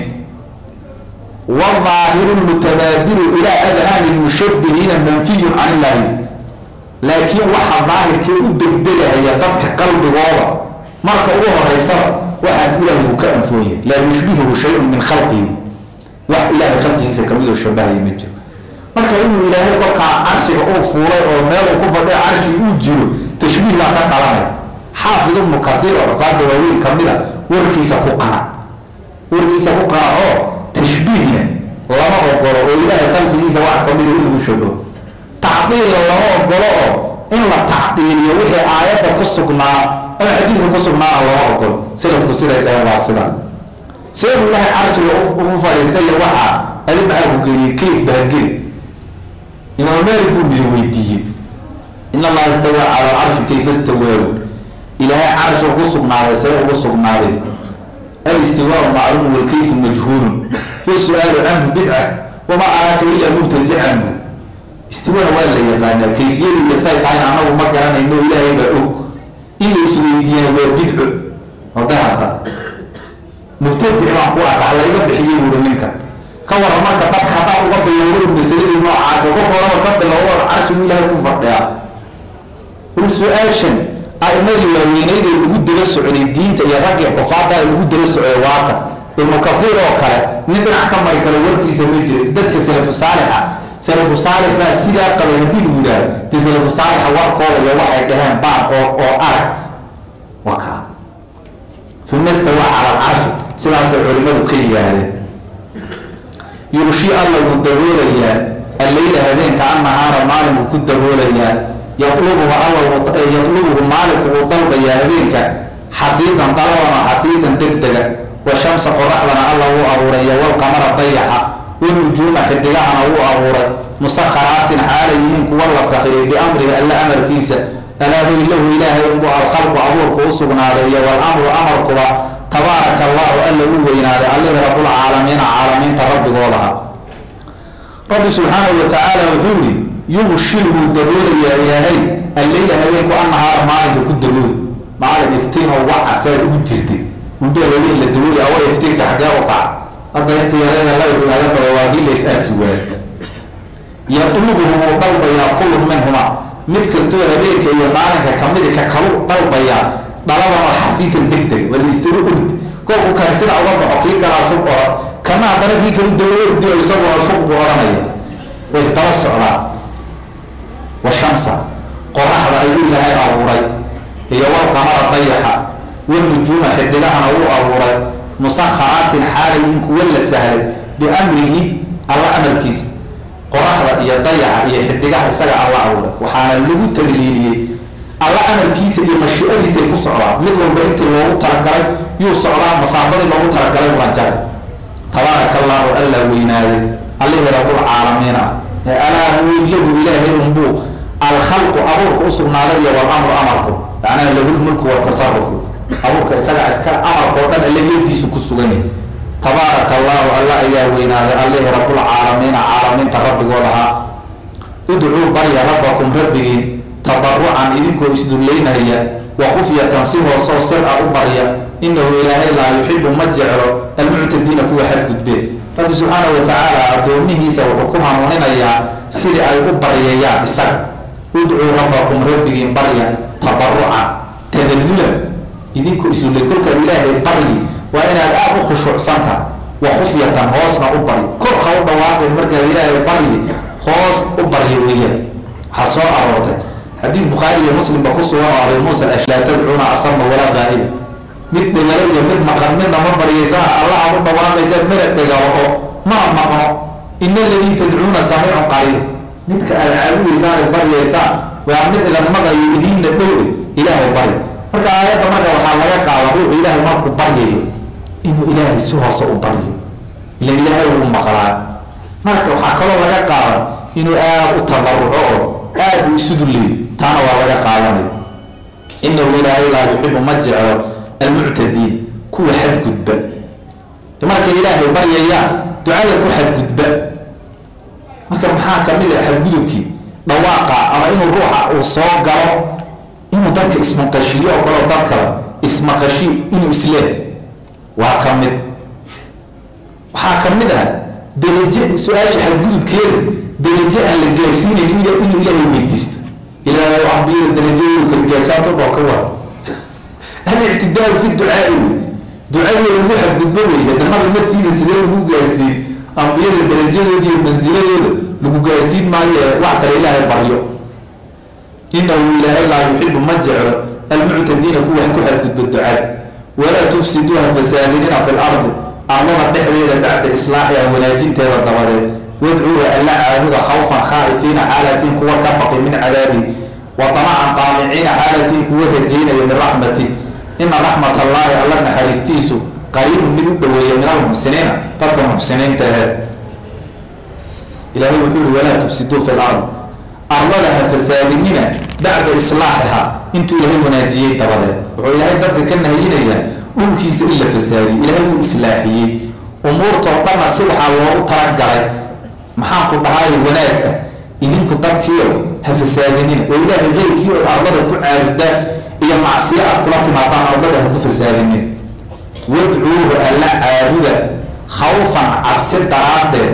والظاahiر المتباdل إلى أdhاn المشhبهiina منفiy can الlahi laakiin waxa daahirkee u degdegahaya dadka qalbigooda marka ugu horeysaba waxaas ilahay uu ka anfoonya laa yushbihhu شhayء min khalqihi wax ilahay khalqigiisa kamidoo shabahaya ma jiro marka inuu ilaahay kolkaa carshiga uu fuulay oo meel uu ku fadhiyo carshigi uu jiro tashbiih baa ka dhalanaya xaafid ibnu kahiir oo rafaada waaweyn kamida warkiisa ku qana warkiisa ku qana oo tashbiihna lama ogolo oo ilaahay khalqigiisa wax kamida in lagu shabaho tacdiilla lama ogolo oo in la tacdiiliyo wixii aayadda ku sugnaa ama xadiidka ku sugnaana lama ogolo salafku siday dhaheen waa sidaa seebu ilaahay carshiga ugu fadhiistay waxaa adi maxaa ku geliyey kayf bahageli imaam maalik buu midi weydiiyey in allaha istawaa cala alcarshi kayfa istawaahu ilaahay carshi ugu sugnaaday see ugu sugnaaday alistiwaau macluum walkayfu majhuulun wasu'aalu canhu bidca wamaa araaka ilaa mubtadican bu istiwaa waa la yaqaanaa kayfiyada iyo say tahayna anagu ma garanayno ilaahay baa og in la isweydiiyana waa bidco oda hadda mubtadic baan ku arka halayga bixiyey buuri ninka ka waran marka dadka haddaa uga bilowda masaladii noocaas uga horaba ka bilowda carshigu ilaahay ku fadhiyaa ur su-aashan aimadii waaweyneyd ee lagu daba socday diinta iyo raggii xufaada ee lagu daba socday waaka ibnu kafiir oo kale nin dhinac ka mari karo warkiisa ma jiro dadka salafu saalixa salafu saalix baa sidaa qabay haddii lagu yidhahdo dee salafu saalixa warkooda iyo waxay dhaheen baan oo oo arag waa kaa uma istawaa cala alcarshi sidaasay culimadu ka yidhaahdeen yurushii alla wuu daboolayaa alleyla habeenka annahaara maalinku ku daboolayaa yaqlubuhu alla yaqlubuhu maalinku uu dalbayaa habeenka xafiidan dalaban oo xafiidan degdega wa shamsa qoraxdana alla wuu abuuray iyo walqamara dayaxa wanujuuma xidigahana wuu abuuray musakharaatin xaalay yihiin kuwa la sakhiray biamriga alla amarkiisa alaahu ilahu ilaahay unbuu alkhalqu abuurku u sugnaaday iyo walamru amarkuba tabaaraka allahu alla u weynaaday allihii rabulcaalamiina caalamiinta rabbigoodaha rabbi subxaanahu wa tacaala wuxuu yihi yughshil wuu daboolayaa ilaahay alleyla habeenku annahaara maalinka ku dabool maalin iftiin oo wacasaad ugu jirtay undhee habeen la dabooli awa iftiinka xaggee u kaca hadda inta yareeda lagu laga daba waa kii la is arki waayo yatlubuhu wuu dalbayaa kullu minhuma mid kastoo habeenka iyo maalinka kamidi ka kalu dalbayaa dhalaban oo xafiifan degdeg waa laistaba urd kolku kan sida uga baxo kii kalaa suq oran kana haddana kii kalu daba urdi oo isaguna suq buu oranaya way isdaba socdaan wa shamsa qoraxda ayuu ilaahay abuuray iyo walqamara dayaxa wanujuuma xidigahana wuu abuuray musakharaatin xaalayin kuwa la sahlay biamrihi alla amarkiisa qoraxda iyo dayaxa iyo xidigaha isaga alla abuuray waxaana lagu tagliiliyey alla amarkiisa iyo mashiicadiisa ay ku socdaan mid walba intii loogu talagalay yuu socdaa masaafadii loogu talagalay waa jaray tabaaraka allaahu alla weynaaday allihii rabulcaalamiin ah ee alaa lahu ilaahay unbuu alkhalqu abuurka u sugnaaday iyo walamru amarku macnaha lahulmulku watasarufu abuurka isaga iska amarka oo dhan alle yadiisu ku suganya tabaaraka allaahu alla ayaa weynaaday allihii rabulcaalamiina caalamiinta rabbigoodahaa udcuu barya rabbakum rabbigiin tabarucan idinkoo isdullaynaya wa khufyatan si hoosoo sir a u barya inahu ilaahay laa yuxibu ma jeclo almuctadiina kuwa xadgudbe rabbi subxaana wa tacaala addoomihiisa wuxuu ku hanuuninayaa sidii ay u baryayaan isaga udcuu rabbakum rabbigiin barya tabarucan tadallulan idinkoo isullay kolkaad ilaahay baryi waa inaad aada u khushuucsantaha wa khufyatan hoosna u baryi kor ha u dhawaaqeen markaad ilaahay baryi hoos u barya weeyaan waxaa soo aroortay xadiid bukhaari iyo muslimba ku sugan oo abi muusa laa tadcuuna asama walaa qaa'ib mid dhegalo iyo mid maqan midna ma baryaysaan allah aad u dhawaaqaysaan mina dhegalo oo mana maqno ina aladii tadcuuna samiicun qariib midka aad caabudaysaan ay baryaysaan waa mid idan maqayo idiinna dhowe ilaahay bari marka aayadda marka waxaa laga qaada ruuxu ilaahay markuu baryayo inuu ilaahay si hoose u baryo ila ilaahay uu maqlaa marka waxaa kaloo laga qaada inuu aada u tabaruco oo aada u isu dulleeyo taana waa laga qaadanaya inahu ilaahay laa yuxibu ma jeclo almuctadiin kuwa xadgudba markay ilaahay baryayaan ducada ku xadgudba marka maxaa kamid a xadgudubkii dhawaaqa ama inuu ruuxa uu soo galo inuu dadka ismaqashiyo oo kaleo dad kale ismaqashi inuu isleeh waa ka mid waxaa ka mid ah daraje su-aasha xadgudubkeeda daraje aan la gaarsiinayn inuu ilaahay weydiisto ilaahay ambiyada darajadoodu kala gaarsaanto dhoo ka war alictidaalu fi ducaai wey ducadooda lagu xadgudbo wey hadanada martiida sidee lagu gaarsiin ambiyada darajadooda iyo mansiladooda lagu gaarsiin maayo ee wax kale ilaahay baryo inahu ilaahay laa yuxibu ma jeclo almuctadiina kuwa ku xadgudba ducada walaa tufsiduuha fasaadinina fi lardi arlada dhexdeeda bacda islaaxiha wanaajinteeda dabadeed wadcuuha alla caabuda khawfan khaa'ifiina xaalatiin kuwa ka baqi min cadaabi wa damacan qaamiciina xaalatiin kuwa rajaynaya min raxmati ina raxmat allaahi alla naxariistiisu qariibun mid u dhoweeya min almuxsiniina dadka muxsiniinta ahe ilaahay wuxuu yihi walaa tufsiduu fi lard arlada ha fasaadinina bacda islaaxiha intuu ilaahay wanaajiyey dabadeed wuxuu ilaahay dadka ka nahayinayaa dhulkiisa in la fasaadiyo ilaahay wuu islaaxiyey umuurtoo dhanna si waxaa loogu talagalay maxaan ku dhahay wanaag ah idinku dadkiio ha fasaadinina oo ilaahay keyrkii ood arlada ku caabudaan iyo macsiyo aad kula timaadaan arlada ha ku fasaadinin wadcuuhu alla caabuda khawfan cabsi daraaddeed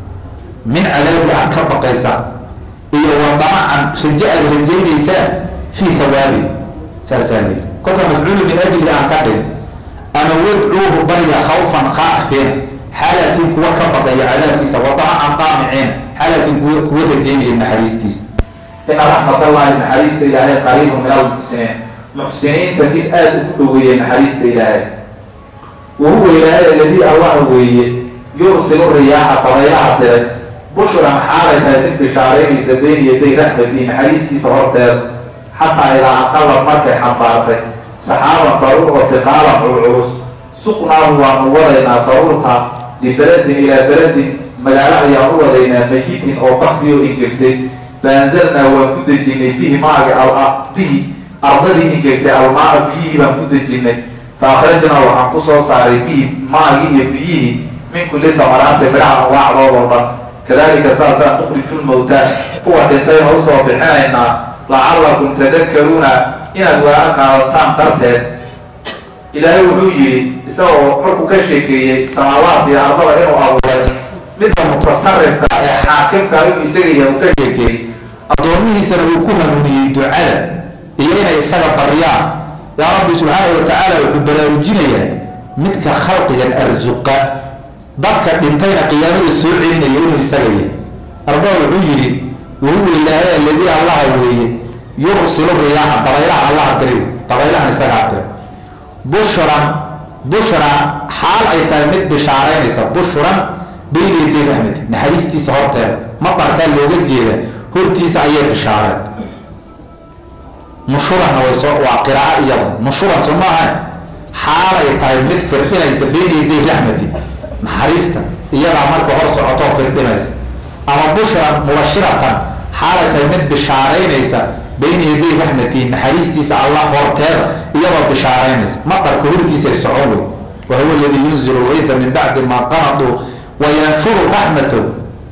min cadaabi aad ka baqaysaa iyo wadamacan rajo aad rajaynaysaan fii hawaabi saasaa layidhi kolka mafcuulu min ajli aan ka dhig ama wadcuuhu bariga khawfan khaafiina xaalatiin kuwa ka baqaya cadaabkiisa wadamacan qaamiciina xaalatiin kuwa kuwa rajaynaya naxariistiisa ina raxmat allahi naxariista ilaahay qariibu min almuxsiniin muxsiniinta mid aada ugu dhoweeya naxariista ilaahay wahuwa ilaahay aladii allah weeye yursilu riyaaxa dabaylaha dire bushran xaalay tahay mid bishaaraynaysa been yaday raxmatii naxariistiisa horteeda xataa ilaa aqala markay xambaartay saxaaban daruur oo fiqaalan culculus suqnaahu waanu wadaynaa daruurta libeladin ilaa beladin magaalo ayaan u wadaynaa mayitin oo bakti oo ingegtay faanzalnaa waan ku dejinay bihi maagi bihi ardadii ingegtay almaa biyihii baan ku dejinay fa akhrajnaa waxaan ku soo saaray bihi maagi iyo biyihii min kulli samaraati midhaha anwaacdoodoo dhan kadalika saasaan nukriju lmowtaa kuwa dhintayna usoo bixinaynaa lacallakum tadakaruuna inaad waana qaadataan darteed ilaahay wuxuu yidhi isagoo markuu ka sheekeeyey samaawaat iyo ardada inuu abuuray midda mutasarifka ee xaakimka inuu isagaya uu ka sheekeeyey addoomihiisana uu ku hanuuniyey ducada iyo inay isaga baryaan yaa rabbi subxaana wa tacaala wuxuu baraarujinayaa midka khalqigan arsuqa dadka dhintayna qiyaamada soo celinaya inuu isaga yahay arbaa wuxuu yidhi wahuwa ilaahay aladii allaha weeye yursilu riyaaxa dabaylaha allaha diri dabaylahan isagaa dira bushran bushra xaal ay tahay mid bishaaraynaysa bushran bayna yaday raxmati naxariistiisa horteeda mabarkaa looga jeeda hortiisa ayay bishaareen nushuranna way soo waa qiraaco iyada nushuran soo maahan xaalay tahay mid firdhinaysa bayna yaday raxmati naxariista iyadaa marka hor socotoo firdhinaysa ama bushran mubashiratan xaalay tahay mid bishaaraynaysa bayna yaday raxmati naxariistiisa allah horteeda iyadoo bishaaraynaysa maqarka hortiisay socon wey wahuwa aladii yunzilu lgayta min bacdi maa qanaduu wayanshuru raxmatahu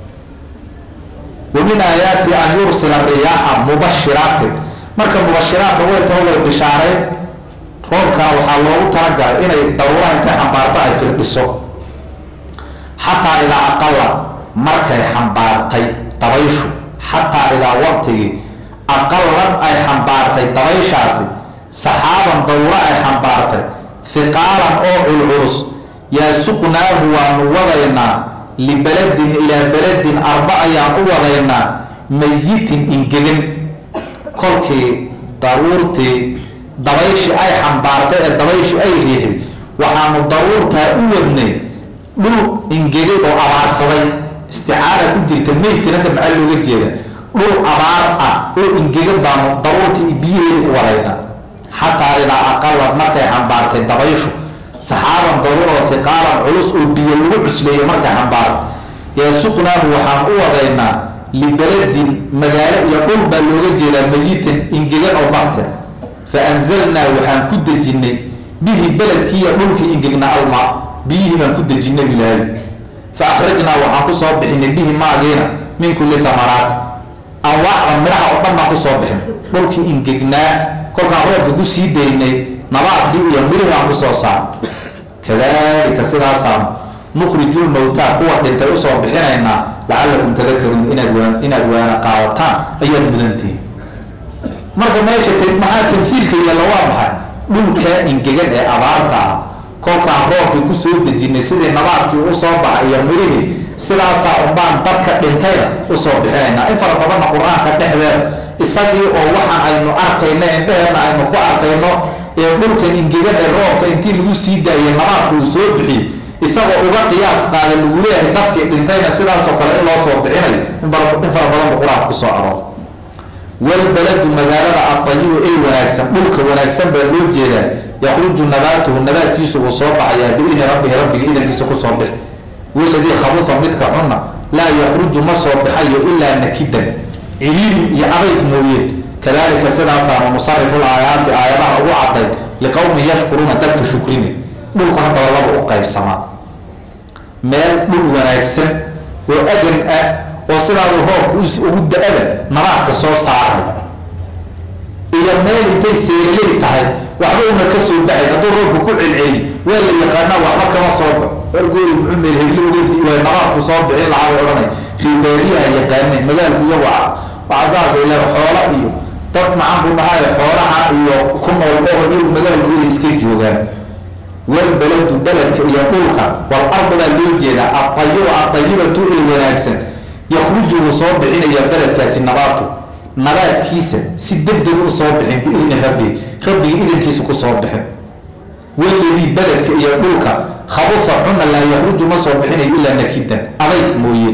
wa min aayaati an yursila riyaaxa mubashiraatin marka mubashiraadka way taho way bishaarayn roobkana waxaa loogu talagalay inay daruuraha intay xambaarto ay firdhiso xataa idaa aqala markay xambaartay dabayshu xataa idaa waqtigii aqalad ay xambaartay dabayshaasi saxaaban dawro ay xambaartay hiqaalan oo culculus yaa suqnaahu waanu wadaynaa libeladin ilaa beladin arba ayaan u wadaynaa mayitin ingegin kolkii daruurtii dabayshii ay xambaartay ee dabayshii ay riixday waxaanu daruurtaa u wadnay dhul ingegay oo abaarsaday isticaara ku jirta meydkan hadda maxaa looga jeeda dhul abaar ah oo ingegan baanu daruurtii biyaheeda u wadaynaa xataa idaa aqalad markay xambaartay dabayshu saxaaban daruur oo hiqaalan culus oo biyo lagu cusleeyo markay xambaarto yaa suqnaahu waxaan u wadaynaa libeladin magaalo iyo dhul baa looga jeedaa mayitin ingegan oo bakte fa anzalnaa waxaan ku dejinnay bihi beledkii iyo dhulkii ingegna almaa biyihii baan ku dejinnay ilaahay fa akhrajnaa waxaan ku soo bixinay bihi maagiina min kulli thamaraat anwaacda midhaha oo dhan baan kusoo bixin dhulkii ingegnaa kolkaan roobka kusii daynay nabaadkii iyo midhihii baan kusoo saar kadalika sidaasaan nukhriju lmowtaa kuwa dhintay usoo bixinaynaa lacalakum tadakaruun inaad waa inaad waana qaadataan ayaad mudantihin marka meesha t maxaa tamhiilka yeella waa maxay dhulkaa ingegan ee abaarta ah kolkaan roobkii kusoo dejinay sidii nabaadkii usoo baxa iyo midhihii sidaasaa unbaan dadka dhintayna usoo bixinaynaa in fara badanna qur-aanka dhexdeeda isagii oo waxaan aynu arkayno indheheenna aynu ku arkayno ee dhulkan ingegan ee roobka intii lagu sii daayay nabaadka uu soo bixiyey isagoo uga qiyaas qaada lagu leeyahay dadkii dhintayna sidaasoo kale in loo soo bixinayo in fara badan bu qur-aanka kusoo aroor walbaladu magaalada adayibu ee wanaagsan dhulka wanaagsan baa loo jeedaa yakhruju nabaatuhu nabaadkiisu uu soo baxayaa biidni rabbihi rabbiga idankiisa kusoo bix waladii khabufa midka xunna laa yakhruju ma soo baxayo ilaa nakidan ciriirin iyo adayg mooyeen kadalika sidaasaanu nusarifu laayaati aayadaha ugu caday liqowmin yashkuruuna dadka shukrina dhulku haddaba laba u qaybsamaa meel dhul wanaagsan oo agan ah oo sidaadu roobka ugu da-ada nabaadka soo saaray iyo meel intay seeriley tahay waxba una ka soo baxay hadduu roobka ku celceliy waa la yaqaanaa waxba kama soo baxo wargooyi muxuu meel hebli waa nabaadku soo bixin lahaa bay odhanay ribaadiyaha yaqaaneen magaalku iyagu waxaa saas ila xoola iyo dad maxaan ku dhahay xoolaha iyo ku nool oo iyagu magaalkooda iska joogaan walbaladu beledka iyo dhulka wal ardu baa loo jeedaa adayibu adayibatu ee wanaagsan yakhruju wuu soo bixinaya beledkaasi nabaatu nabaadkiisa si degdeg u soo bixin biidni rabbi rabbiga idankiisa ku soo bixin waladii beledka iyo dhulka khabufa xuna laa yakhruju ma soo bixinayo ilaa nakidan adayg mooye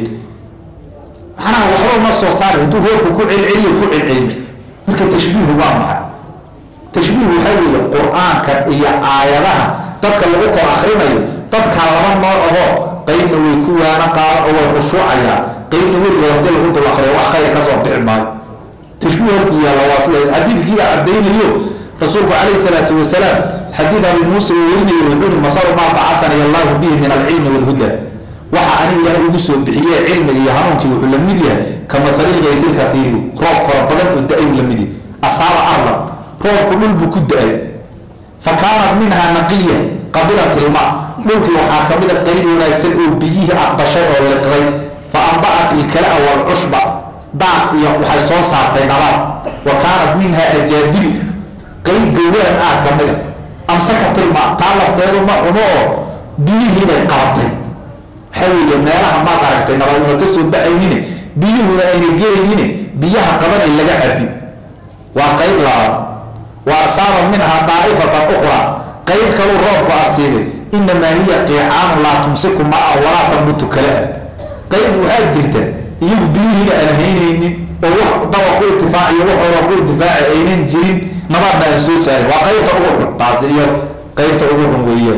macnaha waxba uma soo saari hadduu roobku ku celceliyo ku celceliyo marka tashbiihu waa maxay tashbiihu waxaa weeye qur-aanka iyo aayadaha dadka lagu kor akrinayo dadkaa laba nooc ahoo qeybna way ku waana qaada oo way khushuucayaan qeybna weligood hadii lagu dul akriyo wax khayr ka soo bixi maayo tashbiih halku yaalla waa sidaas xadiidkiibaa caddaynayo rasuulku calayhi salaatu wasalaam xadiid abi muuse uu werinayo wuxuu yihi masalu maa bacatani allahu bihi min alcilmi walhuda waxa ani ilaahay ugu soo bixiyee cilmiga iyo hanuunkii wuxuu la mid yahay ka mahalil gaysil kafiiri roob fara badan oo da-ay uu la mid yahay asaaba arlan roobku dhul buu ku da-ay fa kaanat minhaa naqiya qabilat ilma dhulkii waxaa ka mida qeyb wanaagsan oo biyihii aqbashay oo liqday fa ambacat ilkalaa walcushba daaq iyo waxay soo saartay nabaad wa kaanat minhaa ajaadibu qeyb gawaan ah ka mida amsakat ilma taa lafteedu ma xumo oo biyihii bay qabatay waxaa weeye meelaha maad aragtay nabaad una ka soo baxaynine biyuhuna ayna gelaynine biyaha qabanay laga cabi waa qeyb labaad wa asaaba minhaa daa'ifatan ukhraa qeyb kaluu roobku asiibay inamaa hiya qiicaanu laa tumsiku maa walaa tambutu kale qeyb waxaa jirta iyagu biyihiina aan haynaynin oo wax dawa ku itifaaciyo waxooda ku intifaaci aynan jirin nabaadna aan soo saarin waa qeybta ugu xun taasi iyo qeybta ugu xun weeyaan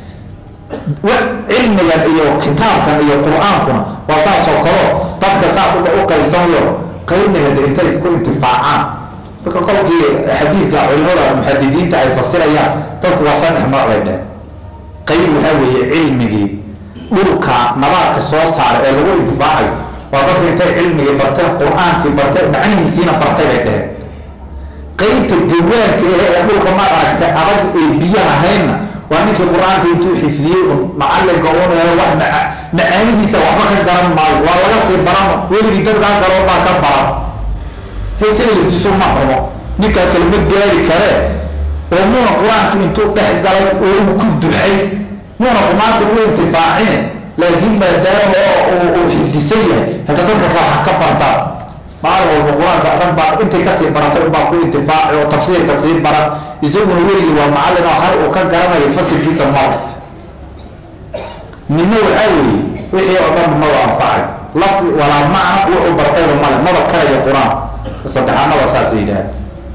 cilmigan iyo kitaabkan iyo qur-aankuna waa saasoo kaleo dadka saas u qaybsamayo qeybna hada intay ku intifaacaan marka kolkii xadiidka culimada muxadidiinta ay fasirayaan dadku waa saddex nooc bay dheen qeyb waxaa weeye cilmigii dhulka nabaadka soo saara ee lagu intifaacayo waa dadka intay cilmigii barteen qur-aankii barteen macnihiisiina bartay bay dheheen qeybta gawaanka eh ee dhulka ma aragtay adag ee biyaha haynna waa ninkii qur-aanka intuu xifdiyey un macalinka un wax macaanidiisa waxba ka garan maayo waa laga sii baran weligii dadkaa galoo baa ka baran heesada laftiisu ma xumo ninkaa kale ma gaari karee oo muuna qur-aanka intuu dhex galay oo uu ku duxay muuna qumaanta u intifaacine laakiin maadaama uu xifdisan yahay hata dadka kale ha ka bartaan maalin walba qur-aanka dhan baa intay kasii baratay baa ku intifaaci oo tafsiirka sii baran isaguna weligii waa macallin oo hal uu ka garanayo fasilkiisa mara midna waxaa weeye wixii oo dhan maba anfacay laf walaa macna wuxuu bartayba male maba karayo qur-aan saddexaanaba saasay yidhaaheen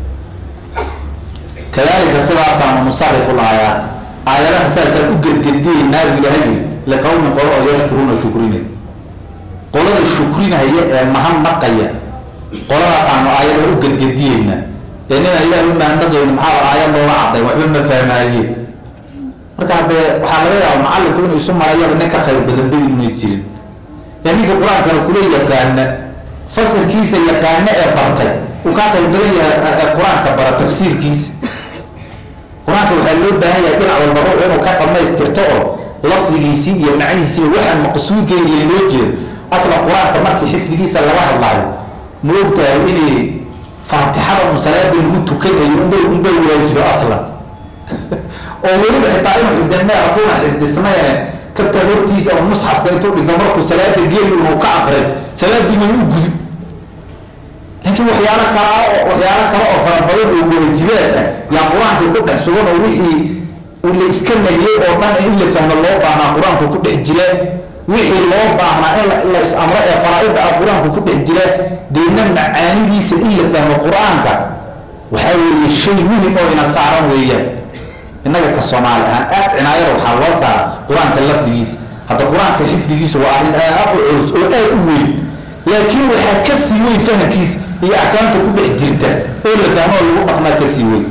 kadalika sidaasaanu nusarifu laayaat aayadaha saasaan u gedgediyeynaa buu ilaahay yii liqowmin qolo oo yashkuruuna shukrinay qolada shukrinaya ee mahadnaqaya qoladaasaanu aayadaha u gedgediyeynaa ee ninaan ilaah u mahadnaqayni maxaa aayad looga cadday waxba ma fahmaaye marka haddee waxaa laga yaaba macallinku inuu isu marayaba nin ka khayr badan ba inuna jirin ee ninka qur-aankana kula yaqaana fasirkiisa yaqaano ee bartay uu kaa khayr badan yahay qur-aanka bara tafsiirkiisa qur-aanka waxaa loo baahan yahay dhinac walba ruux inuu ka dhamaystirto oo lafdigiisii iyo macnihiisiiba waxaan maqsuudkeeda loo jeedo asla qur-aanka markii xifdigiisa laga hadlaayo ma ogtahay inay faatixada un salaada lagu tukanayo unbay unbay waajibo aslan oo weliba xitaa inuu xifdinme hadduuna xifdisnayne kabtaa hortiisa oo musxafka intuu dhigto markuu salaada geeli inuu ka aqrin salaadii way u gudub laakiin waxyaalo kala waxyaalo kale oo fara badan oo waajibaad ah yaa qur-aanka ku dhex sugan oo wixii la iska nahiyey oo dhan in la fahmo loo baahnaa qur-aanku ku dhex jira wixii loo baahnaa in la is-amro ee faraa-ida ah qur-aanku ku dhex jira deedna macaanidiisa in la fahmo qur-aanka waxaa weeye shay muhim oo ina saaran weeyaan innaga ka soomaali ahaan aad cinaayada waxaa loo saara qur-aanka lafdigiisa hadda qur-aanka xifdigiisu waa arrin aad u culus oo aad u weyn laakiin waxaa ka sii weyn fahamkiisa iyo axkaamta ku dhex jirta oo la fahmo oo lagu dhaqmaa ka sii weyn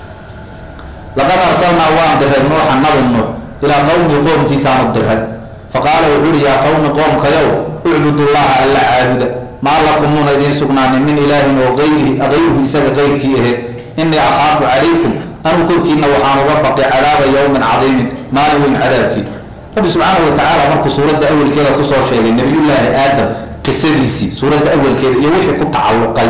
laqad arsalnaa waan diray nuuxa nabi nuux ilaa qowmi qoomkiisaanu diray faqaala wuxuu uhi yaa qowmi qoomkayow ucbudullaha alla caabuda maa lakumuuna idiin sugnaanin min ilaahin oo ayrihi ayruhu isaga qeyrkii ahe innii akhaafu calaykum anuu korkiina waxaan uga baqay cadaaba yowmin cadiimin maalin weyn cadaabkii rabbi subxaana wa tacaala markuu suuradda awelkeeda kusoo sheegay nabiyullaahi aadam qisadiisii suuradda awelkeeda iyo wixii ku tacalluqay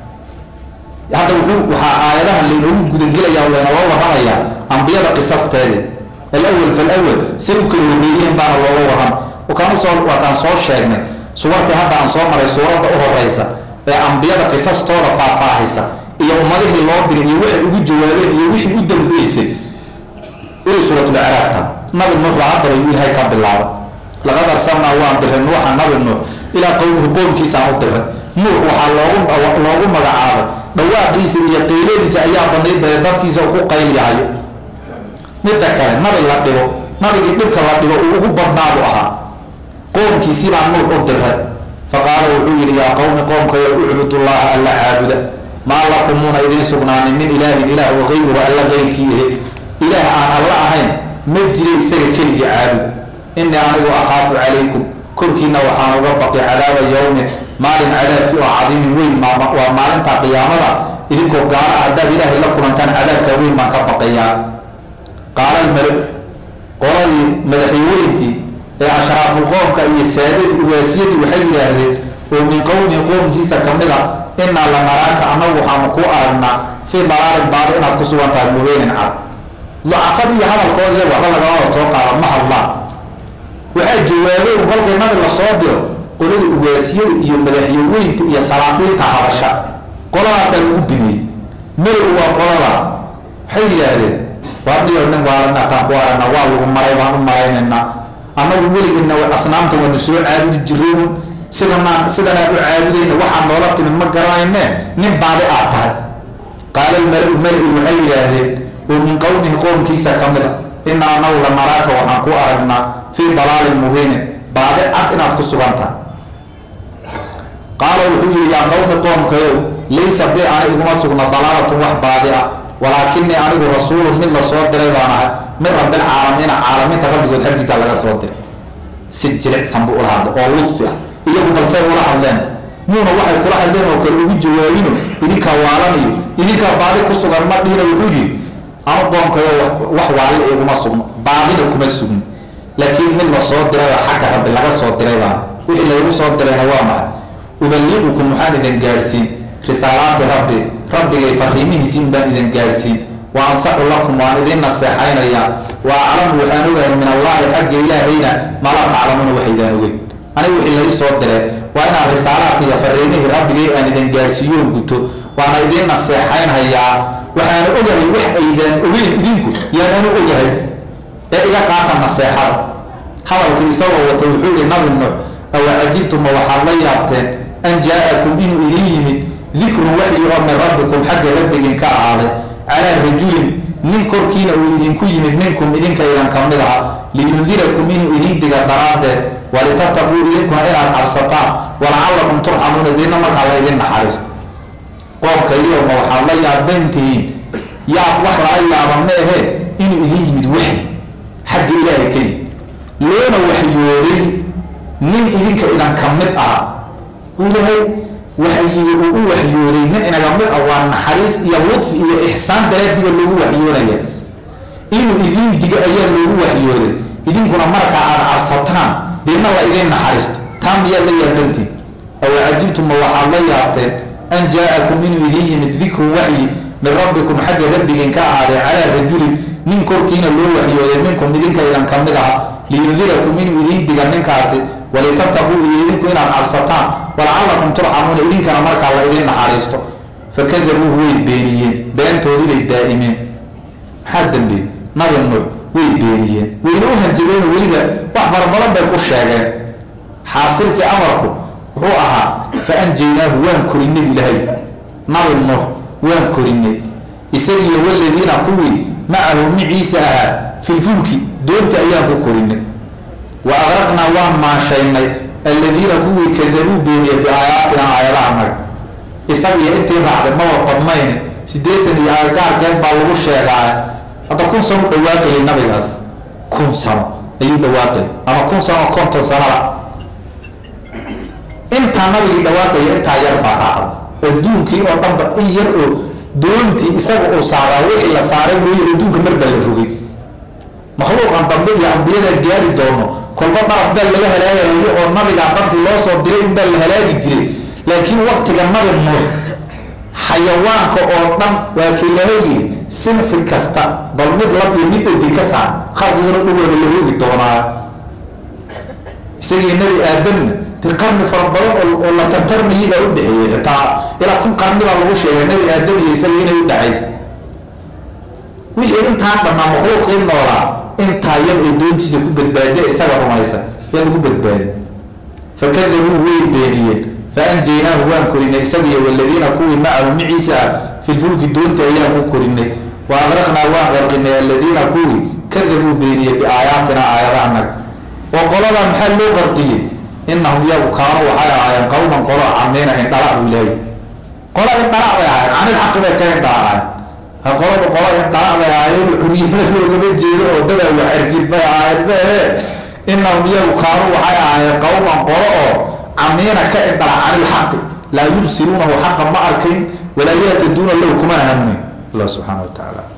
hadda wuxuu waxaa aayadaha laynoogu gudangelaya laynooga warramayaa ambiyada qisasteedii alawal falawal say u kala horreeyeen baana looga warram wakaanusoo waakaan soo sheegnay suwartii hadda aan soo maray suuradda u horeysa ee ambiyada qisastooda faahfaahaysa iyo ummadihii loo diray iyo waxay ugu jawaabeen iyo wixii u dambeysay inay suuratulacraaf taha nabi nuux baa haddaba yuu ilahay ka bilaaba laqad arsalnaa waan diray nuuxa nabi nuux ilaa qowmihi qoomkiisaan u diray nuux waxaa loogu loogu magacaabay dhawaaqiisa iyo qayladiisa ayaa badnayd bale dadkiisa ku qayliyahayo midda kale nabi la dhibo nabigii dhibka la dhibo uu ugu badnaabu ahaa qoomkiisii baa nuux u diray faqaala wuxuu yidhi yaa qowmi qoomkayo ucbudullaha alla caabuda maa lakumuuna idiin sugnaanin min ilaahin ilaah waqayruhu alla qeyrkii ahe ilaah aan alla ahayn ma jira isaga keligii caabuda innii anigu akhaafu calaykum korkiina waxaan uga baqi cadaaba yowmin maalin cadaabkii oo cadiimin weyn waa maalinta qiyaamada idinkoo gaala ah haddaad ilaahay la kulantaan cadaabkaa weyn baan ka baqayaa qaala almalo qoladii madaxweyntii ee ashraafulqoomka iyo saadadii ugaasiyadii waxay yidhaahdeen oo min qowmi qoomkiisa ka mid a innaa la naraaka annagu waxaanu kuu aragnaa fii dalaalin baadi inaad ku sugan tahay mubeynin cad ducafad iyo hadalkooda iyaga waxba lagamada soo qaada ma hadlaan waxaa jawaabay u kolkay nabi la soo diro qolada ugaasiyada iyo madaxyaweynta iyo salaaqiinta hadasha qoladaasaa lagu biniyey malow waa qolada waxay yidhaahdeen waa dhiyo nin waalanataan ku aragna waa lagu maray baan u malaynaynaa annagu weligina asnaamta waanu soo caabudi jiray sidanaan sidanaan u caabudayna waxaa noola timid ma garanayne nin baadi aad tahay qaala almala-u mala-i waxay yidhaahdeen oo min qowmihi qoomkiisa ka mid a ina anagu la naraaka waxaan ku aragnaa fii dalaalin mubiinin baadi cad inaad ku sugan tahay qaala wuxuu yihi yaa qowmi qoomkayow laysa bi ani iguma sugna dalaalatun wax baadi ah walaakinii anigu rasuulun mid la soo diray baan ahay min rabbilcaalamiina caalamiinta rabbigood xaggiisa laga soo diray si jilicsan buu ula hadlay oo ludfi ah iyagu balsay ula hadleen muuna waxay kula hadleen oo kale ugu jawaabino idinkaa waalanayo idinkaa baadi ku sugan ma dhihina wuxuu yihi ama qoomkayo wax waalle iguma sugno baadina kuma sugno laakiin mid la soo dirayoo xagga rabbi laga soo diray baana wixii laygu soo dirayna waa maxay ubaliqukum waxaan idin gaadhsiin risaalaati rabbi rabbigay fariimihiisii in baan idin gaadhsiin wa ansaxu lakum waan idin naseexaynayaa wa aclamu waxaan ogahay min allaahi xagga ilaahayna maa laa taclamuuna waxaydaan ogeyn aniga wixii lagu soo diree waa inaan risaalaadka iyo fariimihii rabbigay aan idin gaadhsiiyoon guto waana idin naseexaynhayaa waxaana ogahay wax aydaan ogeyn idinku yaananu ogahay ee iga qaata naseexada hadalkii isagoo wata wuxuu yihi nabi nuux awa cajibtuma waxaad la yaabteen an jaa-akum inuu idin yimid dikrun waxyi oo min rabbikum xagga rabbigin ka ahaaday calaa rajulin nin korkiina uu idinku yimid minkum idinkaydan ka mid aha liyundirakum inuu idin diga daraaddeed walitataquu idinkuna inaad cabsataan walacallakum turxamuuna diinna markaa la ydin naxariisto qoomkaydiyoma waxaad la yaabantihiin yaab wax lala yaaba ma ahe inuu idin yimid waxyi xagga ilaahay ka yimid loona waxyooday nin idinka idan ka mid ah ilaahay waxyiga uu u waxyooday nin inaga mid ah waa naxariis iyo ludfi iyo ixsaan daraadiba loogu waxyoonaya inuu idiin diga ayaa loogu waxyooday idinkuna markaa aad cabsataan deedna la idin naxariisto taa miyaad la yaabantiin awa cajibtuma waxaad la yaabteen an jaa-akum inuu idin yimid dikrun waxyi min rabbikum xagga rabbigin ka ahaaday calaa rajulin nin korkiina loo waxyooday minkum idinka idan ka mid aha liyundirakum inuu idiin diga ninkaasi walitataquu iyo idinku inaad cabsataan walacallakum turxamuuna idinkana markaa la idin naxariisto fakadabuuhu way beeniyeen beentoodii bay daa'imeen maxaa dambeeyey nabi nuux way beeniyeen wayna u hanjabeen weliba wax fara badan bay ku sheegeen xaasilkii amarku wuxuu ahaa fa anjaynaahu waan korinay ilaahay nabi nuux waan korinay isagiyo waladiina kuwii macahu miciisa ahaa filfulki doonta ayaan ku korinay wa aqraqnaa waan maashaynay alladiina kuwii kadabuu beeniyey biaayaatina aayadaha naga isagiyo intii raacday maba badnayn siddeetan iyo agagaarkeed baa lagu sheegaa hadda kun sano u dhawaaqayay nabigaas kun sano ayuu dhawaaqay ama kun sano konton sanada intaa nabigii dhawaaqaya intaa yar baa raacday adduunkii oo dhanba in yar oo doontii isaga uu saaraa wixii la saaray mooyeen adduunka marba la rogay makhluuqan dambe iyo ambiyadan gaari doono kolba daraf baa laga halaagayo oo nabigaa dadkii loo soo diray inbaa la halaagi jiray laakiin waktiga nabi nuux xayawaanka oo dhan waa ka ilaahay yidhi sinfi kasta bal mid lab iyo mid odi ka saar khalqigana dhugooda la roogi doonaa isagii nebi aadamna dee qarni fara badan oo la tartarmayay baa u dhexeeyey xitaa ilaa kun qarni baa lagu sheegay nebi aadam iyo isagii inay u dhexaysay wixii intaa dhammaa makhluuqii noolaa intaa yar oo doontiisa ku badbaada isaga rumaysa yaa lagu badbaaday fakadabuu way beeniyeen faanjaynaahu waan korinay isagiyo waladiina kuwii macahu miciisa ah filfulki doonta ayaan ku korinay wa aqraqnaa waan qarqinay aladiina kuwii kadabuu beeniyey biaayaatina aayadaha naga oo qoladaa maxaa loo qarqiyey inahum iyagu kaanu waxay ahaayeen qowman qolo camiina indhala buu ilaahay qola indhala bay ahaayeen canil xaqi bay ka indhalacayen qolada qola indhala bay ahaayeen curyana loogama jeedo oo dadaa wax arjid bay ahaayeen bahe inahum iyagu kaanu waxay ahaayeen qowman qolo oo camiina ka indhala cani lxaqi laa yubsiruunahu xaqa ma arkayn walaa yahtaduuna lahu kumana hanuunin allah subxaana wa tacaala